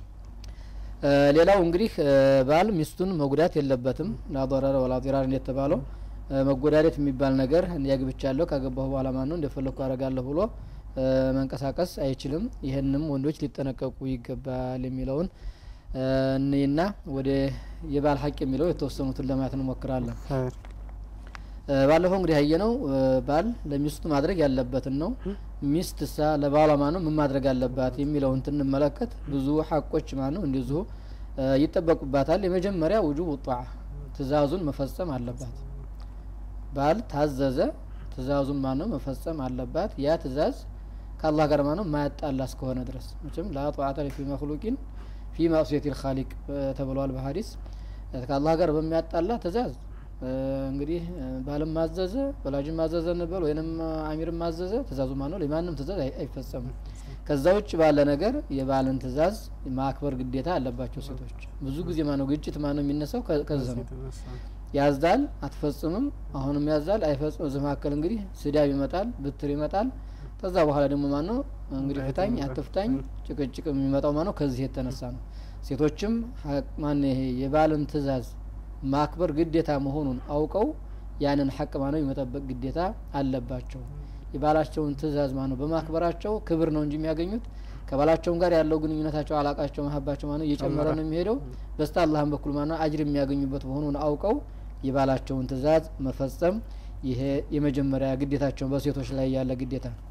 እ፣ ሌላው እንግዲህ እ፣ ባል ሚስቱን መጉዳት የለበትም። ላضረረ ወላ ዲራር እንደተባለው እ፣ መጎዳደት የሚባል ነገር እንዲያግብቻለሁ ካገባሁ በኋላ ማን ነው እንደፈለግኩ አረጋለሁ ብሎ እ፣ መንቀሳቀስ አይችልም። ይህንም ወንዶች ሊጠነቀቁ ይገባል የሚለውን እ፣ እንይና ወደ የባል ሀቅ የሚለው የተወሰኑትን ለማየት እንሞክራለን። ኸይር እ፣ ባለፈው እንግዲህ ያየነው እ፣ ባል ለሚስቱ ማድረግ ያለበትን ነው። ሚስት ሳ ለባሏ ማነው ምን ማድረግ አለባት የሚለውን ትንመለከት ብዙ ሀቆች ማነው እንደዚሁ እ፣ ይጠበቁባታል። የመጀመሪያ ውጁብ ጧዓ ትእዛዙን መፈጸም አለባት። ባል ታዘዘ ትእዛዙን ማነው መፈጸም አለባት። ያ ትእዛዝ ከአላህ ጋር ማነው ማያጣላ እስከሆነ ድረስ መቼም ላ ጧዓተ ፊ መክሉቂን ፊ ማእስየት ልካሊቅ ተብሏል በሀዲስ ከአላህ ጋር በሚያጣላ ትእዛዝ እ፣ እንግዲህ እ፣ ባልም ማዘዘ ወላጅም ማዘዘ እንበል ወይንም አሚርም ማዘዘ ትእዛዙ ማነው ለማንም ትእዛዝ አይ- አይፈጸምም። ከዛ ውጭ ባለ ነገር የባልን ትእዛዝ ማክበር ግዴታ አለባቸው ሴቶች። ብዙ ጊዜ ማነው ግጭት ማነው የሚነሳው ከ- ከዚህ ነው። የተነሳ ያዛል አትፈጽምም፣ አሁንም ያዛል አይፈጽም። እዚህ መካከል እንግዲህ ስዳብ ይመጣል፣ ብትር ይመጣል። ከዛ በኋላ ደግሞ ማን ነው እንግዲህ ፍታኝ አትፍታኝ ጭቅጭቅ የሚመጣው ማን ነው ከዚህ የተነሳ ነው። ሴቶችም ሀቅ- ማን ይሄ የባልን ትእዛዝ ማክበር ግዴታ መሆኑን አውቀው ያንን ሀቅ ማነው የመጠበቅ ግዴታ አለባቸው። የባላቸውን ትእዛዝ ማነው በማክበራቸው ክብር ነው እንጂ የሚያገኙት ከባላቸውም ጋር ያለው ግንኙነታቸው አላቃቸው መሀባቸው ማነው እየጨመረ ነው የሚሄደው። በስተ አላህም በኩል ማነው አጅር የሚያገኙበት መሆኑን አውቀው የባላቸውን ትእዛዝ መፈጸም ይሄ የመጀመሪያ ግዴታቸውን በሴቶች ላይ ያለ ግዴታ ነው።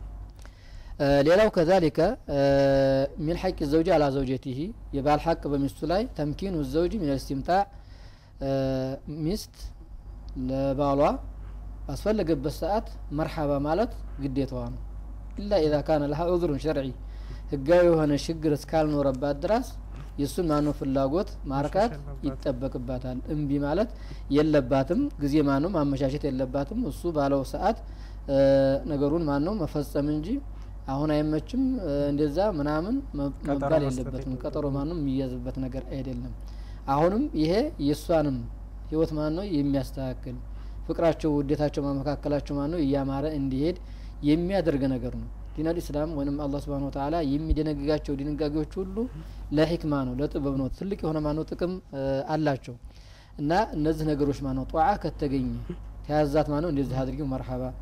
እ፣ ሌላው ከዛሊከ እ፣ ሚን ሐቅ ዘውጂ አላ ዘውጀቲሂ የባል ሐቅ በሚስቱ ላይ ተምኪኑ ዘውጂ ሚን ልስቲምታዕ እ፣ ሚስት ለባሏ ባስፈለገበት ሰዓት መርሐባ ማለት ግዴታዋ ነው። ኢላ ኢዛ ካነ ለሃ ዑذሩን ሸርዒ ህጋዊ የሆነ ችግር እስካልኖረባት ድረስ የእሱን ማነው ፍላጎት ማርካት ይጠበቅባታል። እምቢ ማለት የለባትም። ጊዜ ማነው ማመቻቸት የለባትም። እሱ ባለው ሰዓት እ፣ ነገሩን ማነው መፈጸም እንጂ አሁን አይመችም እ፣ እንደዛ ምናምን መ- ቀጠሮ መባል መስጠት የለበትም። የለበትም። ቀጠሮ ማነው የሚያዝበት ነገር አይደለም። አሁንም ይሄ የእሷንም ህይወት ማነው የሚያስተካክል ፍቅራቸው፣ ውዴታቸው ማመካከላቸው ማነው እያማረ እንዲሄድ የሚያደርግ ነገር ነው። ዲን አልኢስላም ወይም አላህ ስብሃነ ወተዓላ የሚደነግጋቸው ድንጋጌዎች ሁሉ ለሂክማ ነው፣ ለጥበብ ነው። ትልቅ የሆነ ማነው ጥቅም እ፣ አላቸው እና እነዚህ ነገሮች ማነው ጧዓ ከተገኘ ተያዛት ማነው እንደዚህ አድርጊው መርሐባ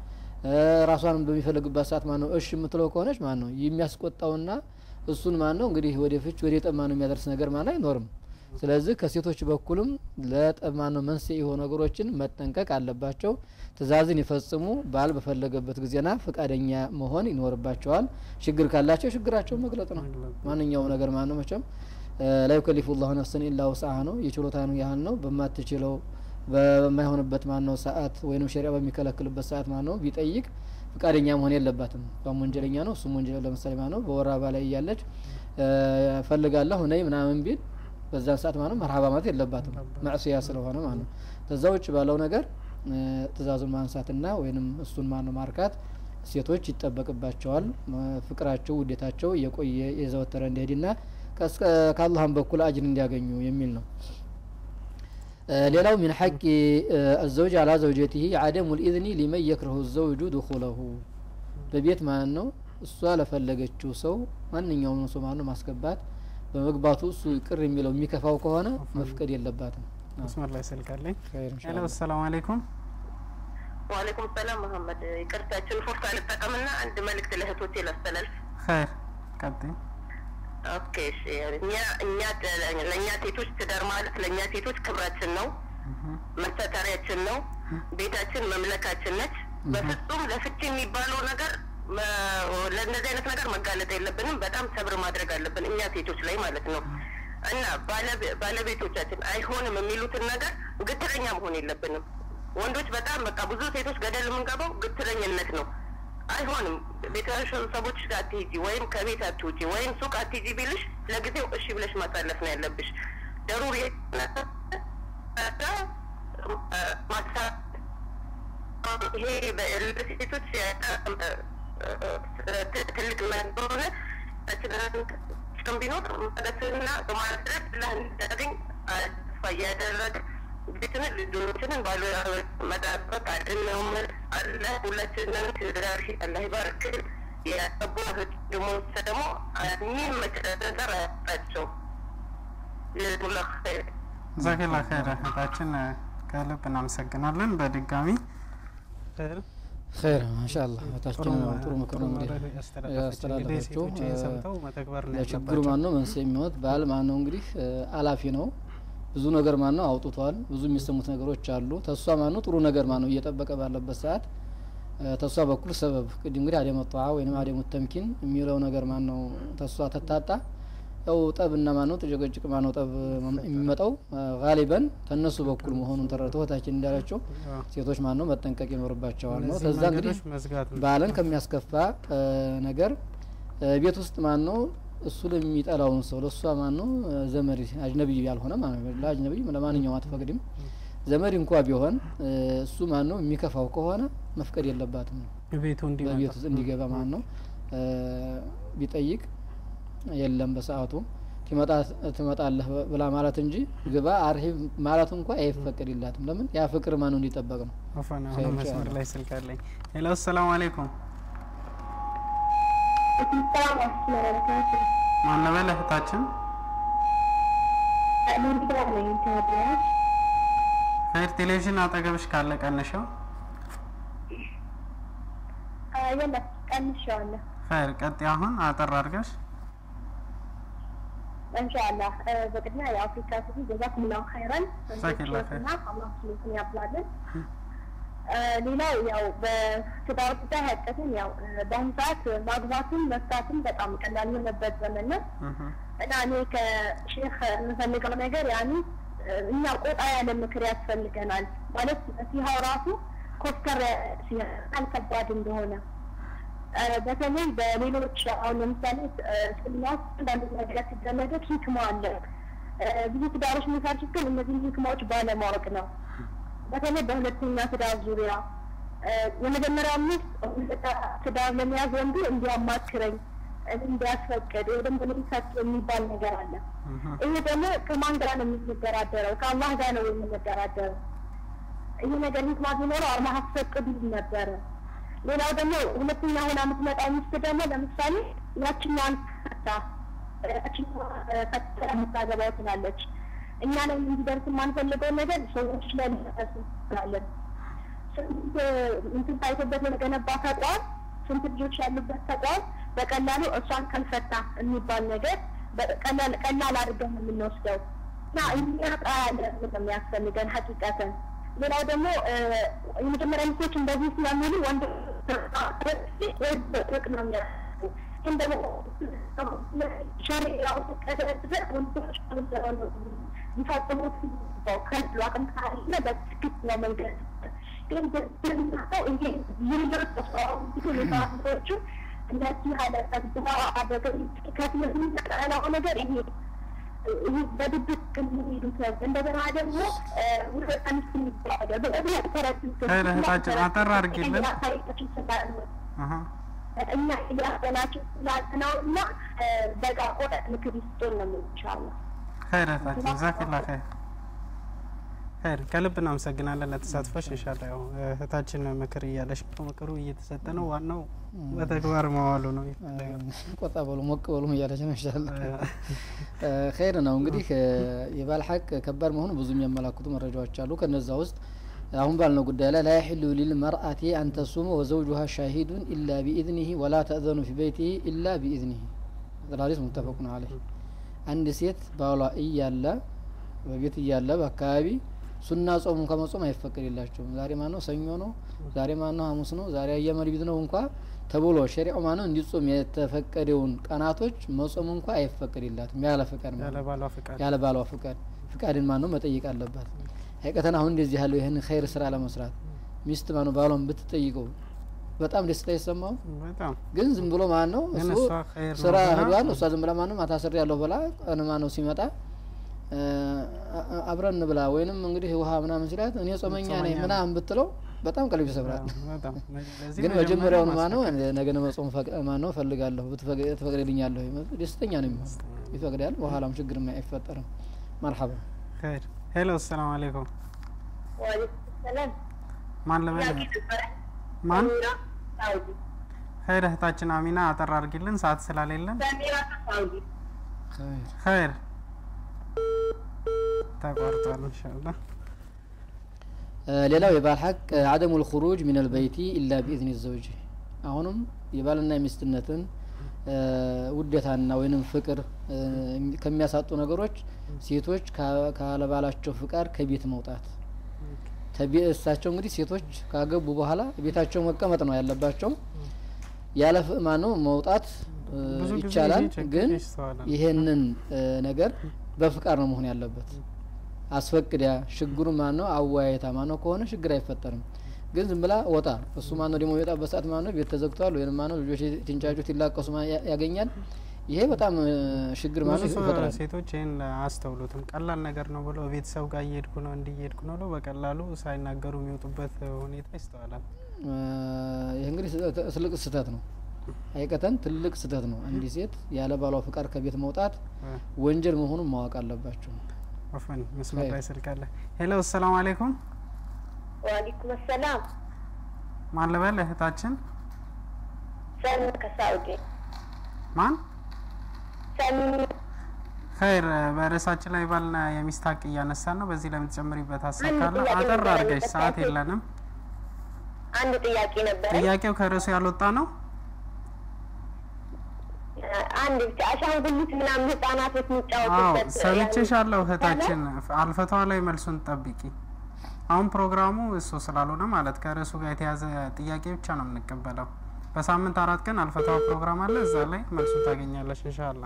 እ፣ ራሷንም በሚፈልግባት ሰዓት ማን ነው እሺ የምትለው ከሆነች ማን ነው የሚያስቆጣውና እሱን ማን ነው እንግዲህ ወደ ፍች ወደ ጠብ ማን ነው የሚያደርስ ነገር ማን አይኖርም። ስለዚህ ከሴቶች በኩልም ለጠብ ማን ነው መንስኤ የሆኑ ነገሮችን መጠንቀቅ አለባቸው። ትእዛዝን ይፈጽሙ። ባል በፈለገበት ጊዜና ፈቃደኛ መሆን ይኖርባቸዋል። ችግር ካላቸው ችግራቸው መግለጥ ነው። ማንኛውም ነገር ማን ነው መቼም ላ ዩከሊፉ ላሁ ነፍስን ኢላ ውስአሃ ነው። የችሎታን ያህል ነው። በማትችለው በማይሆንበት ማን ነው ሰዓት ወይም ሸሪያ በሚከለክልበት ሰዓት ማን ነው ቢጠይቅ ፈቃደኛ መሆን የለባትም። እሷም ወንጀለኛ ነው፣ እሱም ወንጀል ለምሳሌ ማን ነው በወር አበባ ላይ እያለች ፈልጋለሁ ነይ ምናምን ቢል በዛን ሰዓት ማለት መርሀባ ማለት የለባትም ማዕስያ ስለሆነ ማለት ነው። ከዛ ውጭ ባለው ነገር እ፣ ትእዛዙን ማንሳትና ወይንም እሱን ማን ነው ማርካት ሴቶች ይጠበቅባቸዋል። እ፣ ፍቅራቸው ውዴታቸው እየቆየ የዘወተረ እንዲሄድና ከእስከ- ከአላህም በኩል አጅር እንዲያገኙ የሚል ነው። እ፣ ሌላው ሚን ሐቂ አዘውጅ አላ ዘውጀቲሂ አደሙ ልኢዝኒ ሊመን የክረሁ ዘውጁ ድኹለሁ በቤት ማለት ነው እሷ ለፈለገችው ሰው ማንኛውም ሰው ማለት ነው ማስገባት በመግባቱ እሱ ቅር የሚለው የሚከፋው ከሆነ መፍቀድ የለባትም። መስመር ላይ ስልክ አለኝ። ኸይር ሄሎ ኢንሻአላህ። አሰላሙ አለይኩም። ዋሌኩም ሰላም መሀመድ ይቅርታችን ፎርሳ ልጠቀምና አንድ መልእክት ለእህቶቼ ላስተላልፍ ኸይር ቀጥይ። ኦኬ እሺ እኛ እኛ ለእኛ ሴቶች ትዳር ማለት ለእኛ ሴቶች ክብራችን ነው መሰተሪያችን ነው ቤታችን መምለካችን ነች በፍጹም ለፍቺ የሚባለው ነገር መ- ለእነዚህ አይነት ነገር መጋለጥ የለብንም በጣም ሰብር ማድረግ አለብን እኛ ሴቶች ላይ ማለት ነው እና ባለቤ- ባለቤቶቻችን አይሆንም የሚሉትን ነገር ግትረኛ መሆን የለብንም ወንዶች በጣም በቃ ብዙ ሴቶች ገደል የምንገባው ግትረኝነት ነው አይሆንም ቤተሰቦች ጋር አትሄጂ ወይም ከቤት አትውጪ ወይም ሱቅ አትሄጂ ቢልሽ ለጊዜው እሺ ብለሽ ማሳለፍ ነው ያለብሽ ደሩሪ ይሄ በሴቶች ትልቅ እንደሆነ ችግር ቢኖር መለስና በማድረግ ላንዳገኝ ተስፋ እያደረግ ቤትንን ልጆችንን ባሉ መጠበቅ አድነውምን አለ ሁላችንን ትዳር አላህ ይባርክ ያገቡ ወንድሞች ደግሞ የሚመቸነገር አያጣቸው ጀዛኩሙላሁ ኸይር ጀዛከላ ኸይር እህታችን ከልብ እናመሰግናለን። በድጋሚ ኸይር ኸይር ማሻአላህ እህታችን ነው ጥሩ ምክር ነው እንግዲህ እንግዲህ ያስተላለፈችው ሴቶች ይህን ሰምተው መተግበር ነው ለችግሩ ያለባቸው። ማን ነው መንስኤ የሚሆኑት ባል ማን ነው እንግዲህ እ፣ አላፊ ነው ብዙ ነገር ማን ነው አውጥቷል ብዙ የሚሰሙት ነገሮች አሉ ተሷ ማን ነው ጥሩ ነገር ማን ነው እየጠበቀ ባለበት ሰዓት እ፣ ተሷ በኩል ሰበብ ቅድም እንግዲህ አደመ ጧዓ ወይም አደሙ ተምኪን የሚለው ነገር ማን ነው ተሷ ተታጣ ያው ጠብና ማን ነው ጥጭቅጭቅ ማን ነው ጠብ የሚመጣው ጋሊበን ተነሱ በኩል መሆኑን ተረድተው እህታችን እንዳለችው አዎ። ሴቶች ማን ነው መጠንቀቅ ይኖርባቸዋል ነው እነዚህ ከዛ እንግዲህ መንገዶች መዝጋት ነው። ባልን ከሚያስከፋ እ፣ ነገር እ፣ ቤት ውስጥ ማን ነው እሱ ለሚጠላውን ሰው ለእሷ ማን ነው እ፣ ዘመድ አጅነቢይ ያልሆነ ማለት ነው ለአጅነቢይ ለማንኛውም አትፈቅድም ዘመድ እንኳ ቢሆን እ፣ እሱ ማን ነው የሚከፋው ከሆነ መፍቀድ የለባትም ነው ቤቱ እንዲመጣ በቤት ውስጥ እንዲገባ ማለት ነው እ፣ ቢጠይቅ የለም በሰዓቱ ትመጣ ትመጣለህ ብላ ማለት እንጂ ግባ አርሂብ ማለት እንኳ አይፈቀድላትም ለምን ያ ፍቅር ማን ነው እንዲጠበቅ ነው አፈና ኸይር አሁን መስመር ኢንሻአላህ። ላይ ስልክ አለኝ። ሄሎ አሰላሙ አለይኩም። ማን ነበለ እህታችን? ኸይር ቴሌቪዥን አጠገብሽ ካለ ቀንሸው። ቀንሻለሁ ኸይር ቀጥይ። አሁን አጠር አድርገሽ ኢንሻአላህ በቅድሚያ የአፍሪካ ቲቪ ጀዛኩሙላሁ ኸይረን ጀዛከላሁ ኸይር። እና አላህ ስሉትን ያብላልን። ሌላው ያው በትዳር ጉዳይ ሀቀትን ያው በአሁኑ ሰዓት ማግባትም መፍታትም በጣም ቀላል የሆነበት ዘመን ነው እህ፣ እና እኔ ከሼክ የምፈልገው ነገር ያኔ እኛ ቆጣ ያለ ምክር ያስፈልገናል ማለት ሲሃው ራሱ ኮስተር ሲሆን ከባድ እንደሆነ እ፣ በተለይ በሌሎች አሁን ለምሳሌ እ፣ እስልምና ውስጥ አንዳንድ ነገር ሲደረገት ሂክማ አለ። እ፣ ብዙ ትዳሮች የሚፈርሱት ግን እነዚህን ሂክማዎች ባለማወቅ ነው። በተለይ በሁለተኛ ትዳር ዙሪያ እ፣ የመጀመሪያው ሚስት ሁለተኛ ትዳር ለመያዝ ወንዱ እንዲያማክረኝ እኔ እንዲያስፈቅድ ወይ ደግሞ እንዲሰጥ የሚባል ነገር አለ። እህ፣ ይሄ ደግሞ ከማን ጋር ነው የምንደራደረው? ከአላህ ጋር ነው የምንደራደረው። ይሄ ነገር ሂክማ ቢኖረው አላህ አስፈቅዱ ነበረ። ሌላው ደግሞ ሁለተኛ ሆና የምትመጣው ሚስት ደግሞ ለምሳሌ ያችኛዋን ፈታ ያችኛዋ ፈታ የምታገባው ትላለች። እኛ ላይ እንዲደርስ የማንፈልገው ነገር ሰዎች ላይ ሊደርስ እንችላለን። ስንት እንትን ታይቶበት የተገነባ ተቋም ስንት ልጆች ያሉበት ተቋም በቀላሉ እሷን ካልፈታ የሚባል ነገር በቀላል ቀላል አድርገን ነው የምንወስደው እና የሚያጣ ያለ ነው የሚያስፈልገን ሀቂቀትን ሌላው ደግሞ እ፣ የመጀመሪያ ሚስቶች እንደዚህ ስለሚሉ ወንድ ጥቅ ነው የሚያስቡ ግን ደግሞ ሸሪዓው ተቀደደ ወንዶች ሊፈጽሙት ከሉ አቅም ካለ በትክክለኛ መንገድ ግን እንደምናውቀው ይሄ ሌሎች ሁኔታዎቹ እነዚህ ሀለቀት ብላ አደገ ከትምህርት የሚጠቀለው ነገር ይሄ ይህ በድብቅ የሚሄዱት እንደገና ደግሞ ሁለት አምስት የሚባለ በእምነት ተረድቶ ኸይር እህታችን አጠር አድርጊልን። ታሪኮችን ስላሉ አሀ። እኛ እያበናቸው ስላልነው እና በቃ ቆጠ ምክር ይስጡን ነው የምንቻለው። ኸይር እህታችን ጀዛኪላ ኸይር ኸይር ከልብ እናመሰግናለን ለተሳትፎሽ። ኢንሻአላ ያው እህታችን ምክር እያለሽ ነው፣ ምክሩ እየተሰጠ ነው። ዋናው በተግባር መዋሉ ነው የሚፈለገው። ቆጣ በሉ ሞቅ በሉ እያለች ነው ይሻላል። ኸይር ነው እንግዲህ እ፣ የባል ሀቅ ከባድ መሆኑ ብዙ የሚያመላክቱ መረጃዎች አሉ። ከነዛ ውስጥ አሁን ባልነው ጉዳይ ላይ ላያሒሉ ሊልመርአቲ አንተሱመ ወዘውጁሃ ሻሂዱን ኢላ ቢኢዝኒሂ ወላ ተእዘኑ ፊ በይቲሂ ኢላ ቢኢዝኒሂ ሐዲስ ሙተፈቁን አለይህ። አንድ ሴት ባሏ እያለ በቤት እያለ በአካባቢ ሱና ጾሙ ከመጾም አይፈቀድላቸውም። ዛሬ ማን ነው? ሰኞ ነው። ዛሬ ማን ነው? ሐሙስ ነው። ዛሬ አየመልቢት ነው እንኳ ተብሎ ሸሪዓው ማን ነው እንዲጾም የተፈቀደውን ቀናቶች መጾም እንኳ አይፈቀድላትም ያለ ፍቃድ ማለት ያለ ነው። ባሏ ፍቃድ ያለ ባሏ ፍቃድ ፍቃድን ማን ነው መጠየቅ አለባት። ሀቂቀተን አሁን እንደዚህ ያለው ይህን ኸይር ስራ ለመስራት ሚስት ማን ነው ባሏን ብትጠይቀው በጣም ደስታ ይሰማው። በጣም ግን ዝም ብሎ ማን ነው ግን እሱ እሷ ኸይር ነው ስራ ብላ- ህዷል። እሷ ዝም ብላ ማንም አታስሬ ያለሁ ብላ ቀን ማን ነው ሲመጣ እ፣ አ- አብረን ብላ ወይንም እንግዲህ ውሃ ምናምን ሲላት እኔ ጾመኛ ነኝ ጾመኛ ምናምን ብትለው በጣም ቀልብ ይሰብራል። በጣም ለዚህ ግን መጀመሪያ መጀመሪያውን ማነው ማስፈቀድ። ነገ መጾም ማነው ፈልጋለሁ ብትፈቅ- ትፈቅድልኛለሁ ደስተኛ ነው የሚሆን ይፈቅዳል። በኋላም ችግር አይፈጠርም። መርሐባ ኸይር ሄሎ፣ ሰላም አለይኩም። ዋሌኩም ሰላም ማን ልበል? ጥያቄ ነበረ። ማን? ሰሚራ ሳውዲ ኸይር እህታችን አሚና አጠር አድርጊልን፣ ሰዓት ስላሌለን። ሰሚራ ሳውዲ ኸይር ኸይር ተቋርጧል። ኢንሻአላህ እ፣ ሌላው የባል ሀቅ አደሙ ልኹሩጅ ሚን አልበይቲ ኢላ ቢኢዝኒ ዘውጅ አሁንም የባልና የሚስትነትን እ፣ ውዴታና ወይንም ፍቅር እ፣ ከሚያሳጡ ነገሮች ሴቶች ካ- ካለባላቸው ፍቃድ ከቤት መውጣት ተቤ- እሳቸው እንግዲህ ሴቶች ካገቡ በኋላ ቤታቸው መቀመጥ ነው ያለባቸው። ያለ ፍእማ ነው መውጣት እ፣ ብዙ ጊዜ ይቻላል፣ ይሄ ችግር ግን ይስተዋላል። ይሄንን እ፣ ነገር በፍቃድ ነው መሆን ያለበት። አስፈቅዲያ ችግሩ ማን ነው አወያየታ ማን ነው ከሆነ ችግር አይፈጠርም። ግን ዝም ብላ ወጣ እሱ ማን ነው ደግሞ የወጣበት ሰዓት ማን ነው ቤት ተዘግቷል ወይም ማን ነው ልጆች ትንጫጩት ይላቀሱ ማ- ያ- ያገኛል። ይሄ በጣም እ፣ ችግር ማን ብዙ ነው ሰው ይፈጥራል። ሴቶች ይህን አያስተውሉትም። ቀላል ነገር ነው ብለው ቤተሰብ ጋር እየሄድኩ ነው እንዲህ እየሄድኩ ነው ብለው በቀላሉ ሳይናገሩ የሚወጡበት ሁኔታ ይስተዋላል። እ፣ ይህ እንግዲህ ስ- ትልቅ ስህተት ነው። አይቀተን ትልቅ ስህተት ነው። አንዲት ሴት ያለ ባሏ ፍቃድ ከቤት መውጣት እ፣ ወንጀል መሆኑን ማወቅ አለባቸው። ወፈን መስመር ላይ ኸይር። ስልክ አለ። ሄሎ ሰላም አለይኩም። ዋሌኩም ሰላም ማን ልበል እህታችን? ሰሚ ከሳውዲ ማን? ሰሚ ኸይር በርዕሳችን ላይ ባልና የሚስት ሀቅ እያነሳን ነው። በዚህ ለምትጨምሪበት ሀሳብ አንድ ካለ ጥያቄ አጠር ነበረ አድርገሽ፣ ሰዓት መጠየቅ። የለንም። አንድ ጥያቄ ነበረ። ጥያቄው ከርዕሱ ያልወጣ ነው። አንድ ብቻ አሻንጉሊት ምናምን ህጻናቶች አዎ የሚጫወቱበት ሰምቼሻለሁ ያለ- እህታችን። አልፈቷ ላይ መልሱን ጠብቂ። አሁን ፕሮግራሙ እሱ ስላልሆነ ማለት ከርዕሱ ጋር የተያዘ ጥያቄ ብቻ ነው የምንቀበለው። በሳምንት አራት ቀን አልፈቷ ፕሮግራም አለ። እዛ ላይ መልሱን ታገኛለሽ እንሻላ።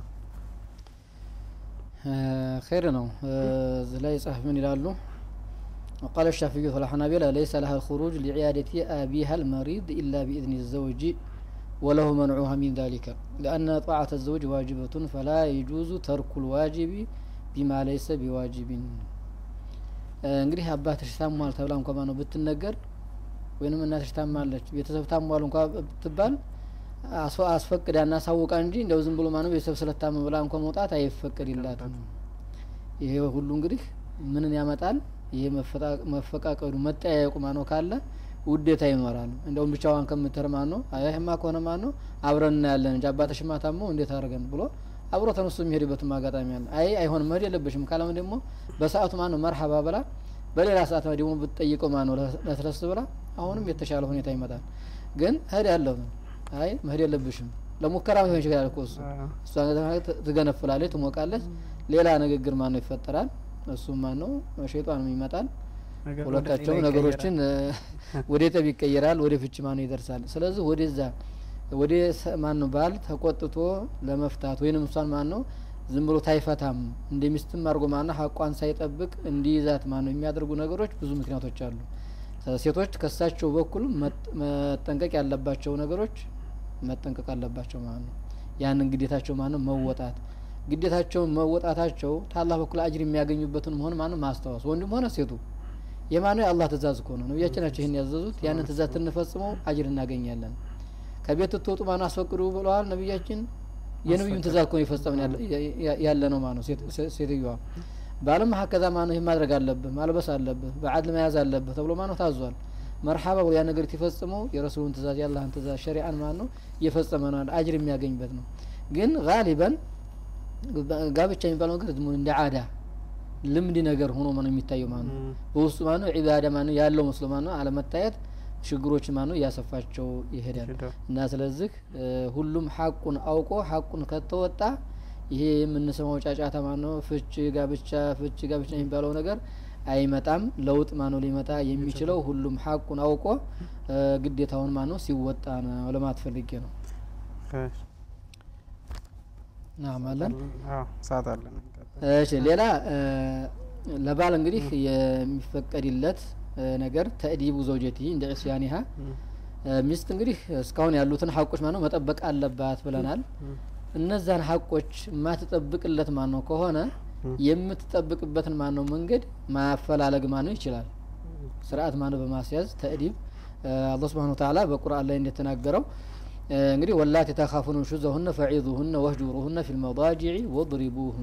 እ፣ ኸይር ነው። እ፣ እዚህ ላይ ጸሐፊ ምን ይላሉ? وقال الشافعي والحنابلة ليس لها الخروج لعيادة أبيها المريض إلا بإذن الزوج وله منعها من ذلك لأن طاعة الزوج واجبة فلا يجوز ترك الواجب بما ليس بواجب እ፣ እንግዲህ አባትሽ ታሟል ተብላ እንኳ ማነው ብትነገር ወይንም እናትሽ ታማለች ቤተሰብ ታሟል እንኳ ብትባል አስፈ- አስፈቅዳ እና ሳውቃ እንጂ እንደው ዝም ብሎ ማነው ቤተሰብ ስለታመ ብላ እንኳ መውጣት አይፈቀድላትም። ይሄ ሁሉ እንግዲህ ምንን ያመጣል? ይሄ መፈጣ- መፈቃቀዱ መጠያየቁ ማነው ካለ ውዴታ ይኖራል። እንደውም ብቻዋን ከምትር ማን ነው ይህማ ከሆነ ማን ነው አብረን እናያለን እንጂ አባትሽማ ታሞ እንዴት አድርገን ብሎ አብሮ ተነስቶ የሚሄድበትም አጋጣሚ አለ። አይ አይሆንም መሄድ የለብሽም ካለም ደግሞ በሰዓቱ ማን ነው መርሀባ ብላ በሌላ ሰዓት ደግሞ ብትጠይቀው ማን ነው ለስለስ ብላ አሁንም የተሻለ ሁኔታ ይመጣል። ግን እህድ ያለሁ አይ መሄድ የለብሽም ለሙከራ ሊሆን ይችላል እኮ እሱ እሷ ት- ትገነፍላለች፣ ትሞቃለች። ሌላ ንግግር ማን ነው ይፈጠራል። እሱም ማን ነው ሸይጣንም ይመጣል። ነገር ወደ ሁለታቸውም ሌላ ነገሮችን ወደ ጠብ ይቀየራል፣ ወደ ፍች ማን ነው ይደርሳል። ስለዚህ ወደዛ ወደ ሰ- ማን ነው ባል ተቆጥቶ ለመፍታት ወይንም እሷን ማን ነው ዝም ብሎ ታይፈታም እንደ ሚስትም አድርጎ ማን ነው ሀቋን ሳይጠብቅ እንዲይዛት ማን ነው የሚያደርጉ ነገሮች ብዙ ምክንያቶች አሉ። ሴቶች ከሳቸው በኩል መጥ- መጠንቀቅ ያለባቸው ነገሮች መጠንቀቅ አለባቸው ማለት ነው። ያንን ግዴታቸው ማለት ነው መወጣት ግዴታቸውን መወጣታቸው ታላህ በኩል አጅር የሚያገኙበትን መሆን ማለት ነው ማስታወስ ወንድም ሆነ ሴቱ የማነው የአላህ ትእዛዝ እኮ ነው። ነቢያችን ናቸው ይህን ያዘዙት። ያንን ትእዛዝ ትንፈጽመው አጅር እናገኛለን። ከቤት ትወጡ ማነው አስፈቅዱ ብለዋል ነቢያችን። የነቢዩን ትእዛዝ እኮ ነው የፈጸምን ያለ- ያ- ያለ ነው ማለት ነው ሴት- ሴ- ሴትዮዋ ባልም ሀከዛ ማነው ይህ ማድረግ አለብህ ማልበስ አለብህ በአድል መያዝ አለብህ ተብሎ ማነው ታዟል። መርሓባ ብሎ ያ ነገር የተፈጽመው የረሱሉን ትእዛዝ የአላህን ትእዛዝ ሸሪአን ማለት ነው እየፈጸመ ነው አጅር የሚያገኝበት ነው። ግን ጋሊበን ጋብቻ የሚባለው ነገር ዝም ብሎ እንደ አዳ ልምድ ነገር ሆኖ ነው የሚታየው ማለት ነው። በውስጡ ማለት ነው ዒባዳ ማለት ነው ያለው መስሎ ማለት ነው አለመታየት ችግሮች ማለት ነው እያሰፋቸው ይሄዳል። ሄደው እና ስለዚህ እ ሁሉም ሀቁን አውቆ ሀቁን ከተወጣ ይሄ የምንሰማው ጫጫታ ማለት ነው ፍች ጋብቻ ፍች ጋብቻ የሚባለው ነገር አይመጣም። ለውጥ ማለት ነው ሊመጣ የሚችለው ሁሉም ሀቁን አውቆ እ ግዴታውን ማለት ነው ሲወጣ ነው ለማለት ፈልጌ ነው። ናም አለን አዎ ሰዓት አለን። እሺ ሌላ እ ለባል እንግዲህ የሚፈቀድለት እ ነገር ተእዲቡ ዘውጀቲ እንደ ዒስያኒሃ እ ሚስት እንግዲህ እስካሁን ያሉትን ሀቆች ማለት ነው መጠበቅ አለባት ብለናል። እነዛን ሀቆች የማትጠብቅለት ማን ነው ከሆነ የምትጠብቅበትን ማን ነው መንገድ ማፈላለግ ማን ነው ይችላል። ስርዓት ማን ነው በማስያዝ ተእዲብ እ አላህ ሱብሓነሁ ወተዓላ በቁርአን ላይ እንደተናገረው እ እንግዲህ ወላቲ ተኻፉነ ኑሹዘሁነ ፈዒዙሁነ ወህጁሩሁነ ፊል መዳጂዕ ወድሪቡሁን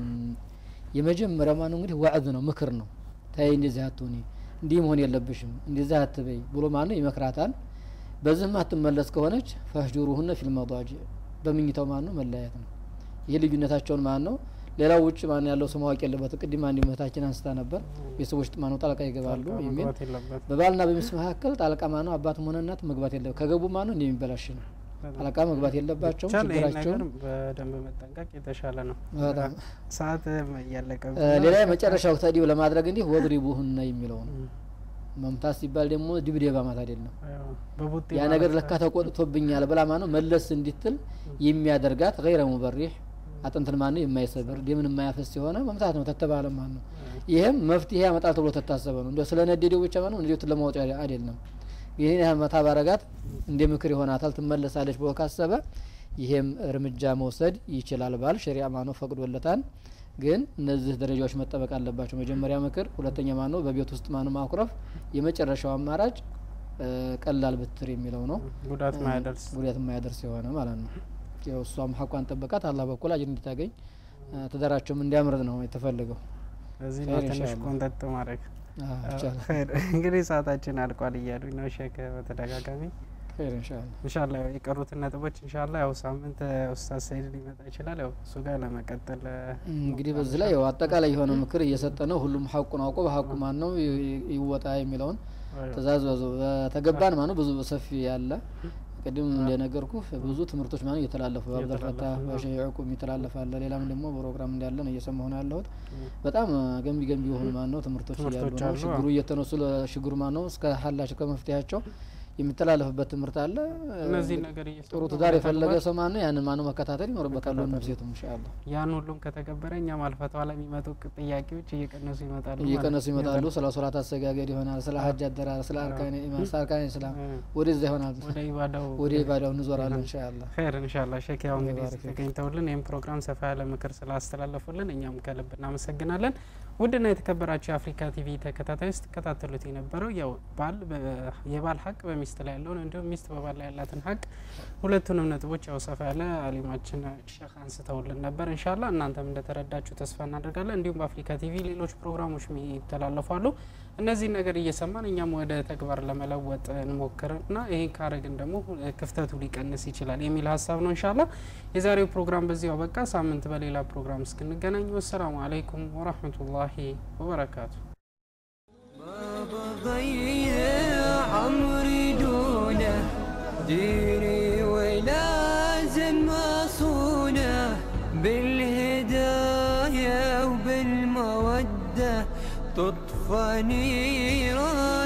የመጀመሪያው ማን ነው እንግዲህ ዋዕዝ ነው ምክር ነው። ታይ እንደዚህ አትሁኒ፣ እንዲህ መሆን የለብሽም፣ እንደዚህ አትበይ ብሎ ማን ነው ይመክራታል። በዚህ ማትመለስ ከሆነች ፈህጁሩሁነ ፊል መዳጂዕ በምኝታው ማን ነው መለያየት ነው። ይህ ልዩነታቸውን ማን ነው ሌላው ውጭ ማን ያለው ሰው ማወቅ የለበት። ቅድም አንድ እህታችን አንስታ ነበር ቤተሰቦች ማን ነው ጣልቃ ይገባሉ የሚል መግባት የለበት በባልና በሚስት መካከል ጣልቃ ማን ነው አባትም ሆነ እናት መግባት የለ ከገቡ ማን ነው እንደሚበላሽ ነው። ጣልቃ መግባት የለባቸውም። ብቻ ይህን ነገር ችግራቸውን በደንብ መጠንቀቅ የተሻለ ነው። በጣም ሰዓት እያለቀ እ ሌላ የመጨረሻው ተዲብ ለማድረግ እንዲህ ወድሪቡሁነ የሚለው ነው። መምታት ሲባል ደግሞ ድብደባ ማለት አይደለም። በቡጤ ያ ነገር ለካ ተቆጥቶብኛል ብላ ማን ነው መለስ እንዲትል የሚያደርጋት ገይረ ሙበሪህ አጥንትን ማን ነው የማይሰብር ደምን የማያፈስ የሆነ መምታት ነው ተተባለ ማን ነው። ይህም መፍትሄ ያመጣል ተብሎ ተታሰበ ነው። እንደ ስለ ነደዴው ብቻ ማን ነው ንዴቱን ለማውጣት አይደለም። ይህን ያህል መታ ባረጋት እንደ ምክር ይሆናታል ትመለሳለች ብሎ ካሰበ ይሄም እርምጃ መውሰድ ይችላል። ባል ሸሪዓ ማነው ፈቅዶለታል። ግን እነዚህ ደረጃዎች መጠበቅ አለባቸው። መጀመሪያ ምክር፣ ሁለተኛ ማነው በቤት ውስጥ ማነው ማኩረፍ፣ የመጨረሻው አማራጭ እ ቀላል ብትር የሚለው ነው። ጉዳት ማያደርስ ጉዳት የማያደርስ የሆነ ማለት ነው። ያው እሷም ሀቋን ጠበቃት አላህ በኩል አጅር እንድታገኝ እ ትዳራቸውም እንዲያምርት ነው የተፈለገው። እዚህ ኸይር ነው ትንሽ ኢንሻአላህ። ቆንጠጥ ማድረግ አዎ፣ ይቻላል። ኸይር። እንግዲህ ሰዓታችን አልቋል እያሉኝ ነው ሼክ በተደጋጋሚ ኸይር ኢንሻአላህ። ኢንሻላ የቀሩትን ነጥቦች ኢንሻላ ያው ሳምንት ኡስታዝ ሰይድ ሊመጣ ይችላል። ያው እሱ ጋር ለመቀጠል እንግዲህ በዚህ ላይ ያው አጠቃላይ የሆነ ምክር እየሰጠ ነው። ሁሉም ሀቁን አውቆ በሀቁ ማን ነው ይ- ይወጣ የሚለውን ትእዛዝ በዙ በተገባን ማነው ብዙ ሰፊ ያለ ቅድም እንደነገርኩ ብዙ ትምህርቶች ማነው እየተላለፉ በአብደልፈታ በሸህ ያዕቁብ የሚተላለፍ አለ። ሌላም ደግሞ ፕሮግራም እንዳለ ነው እየሰማሁ ነው ያለሁት። በጣም ገንቢ ገንቢ የሆኑ ማነው ትምህርቶች እያሉ ትምህርቶች ነው። አሉ። ችግሩ እየተነሱ ለችግሩ ማነው እስከ ሀላቸው ከመፍትሄያቸው የሚተላለፍበት ትምህርት አለ። እነዚህ ነገር እየሰሩ ጥሩ ትዳር የፈለገ ሰው ማነው ያንን ማነው መከታተል ይኖርበታል። ወንድም ሴቱም ኢንሻአላህ ያን ሁሉም ከተገበረ እኛም አልፈተዋ ላይ የሚመጡ ቅ- ጥያቄዎች እየቀነሱ ይመጣሉ። እየቀነሱ ማለት ነው። ይመጣሉ። ስለ ሶላት አሰጋገድ ይሆናል፣ ስለ ሀጅ አደራር፣ ስለ አርካን ኢማን፣ ስለ አርካን ኢስላም እ፣ ወደዛ ይሆናል። ወደ ኢባዳው ወደ ኢባዳው እንዞራለን ኢንሻአላህ። ኸይር እንሻላ ሼክ ያው እንግዲህ ባረክ ፊክ። ተገኝተውልን ይህም ፕሮግራም ሰፋ ያለ ምክር ስላስተላለፉልን እኛም ከልብ እናመሰግናለን። ውድና የተከበራችሁ የአፍሪካ ቲቪ ተከታታዮች ስትከታተሉት የነበረው ያው ባል በ- የባል ሀቅ በሚስት ላይ ያለውን እንዲሁም ሚስት በባል ላይ ያላትን ሀቅ ሁለቱንም ነጥቦች ያው ሰፋ ያለ አሊማችን ሼክ አንስተውልን ነበር። እንሻላ እናንተም እንደተረዳችሁ ተስፋ እናደርጋለን። እንዲሁም በአፍሪካ ቲቪ ሌሎች ፕሮግራሞች ይተላለፋሉ። እነዚህን ነገር እየሰማን እኛም ወደ ተግባር ለመለወጥ እንሞክርና ይህን ካረግን ደግሞ ክፍተቱ ሊቀንስ ይችላል የሚል ሀሳብ ነው። እንሻላ የዛሬው ፕሮግራም በዚሁ አበቃ። ሳምንት በሌላ ፕሮግራም እስክንገናኝ ወሰላሙ አለይኩም ወራህመቱላሂ ወበረካቱ። ما بضيع عمري ديني ولازم أصونه بالهداية وبالمودة تطفى نيران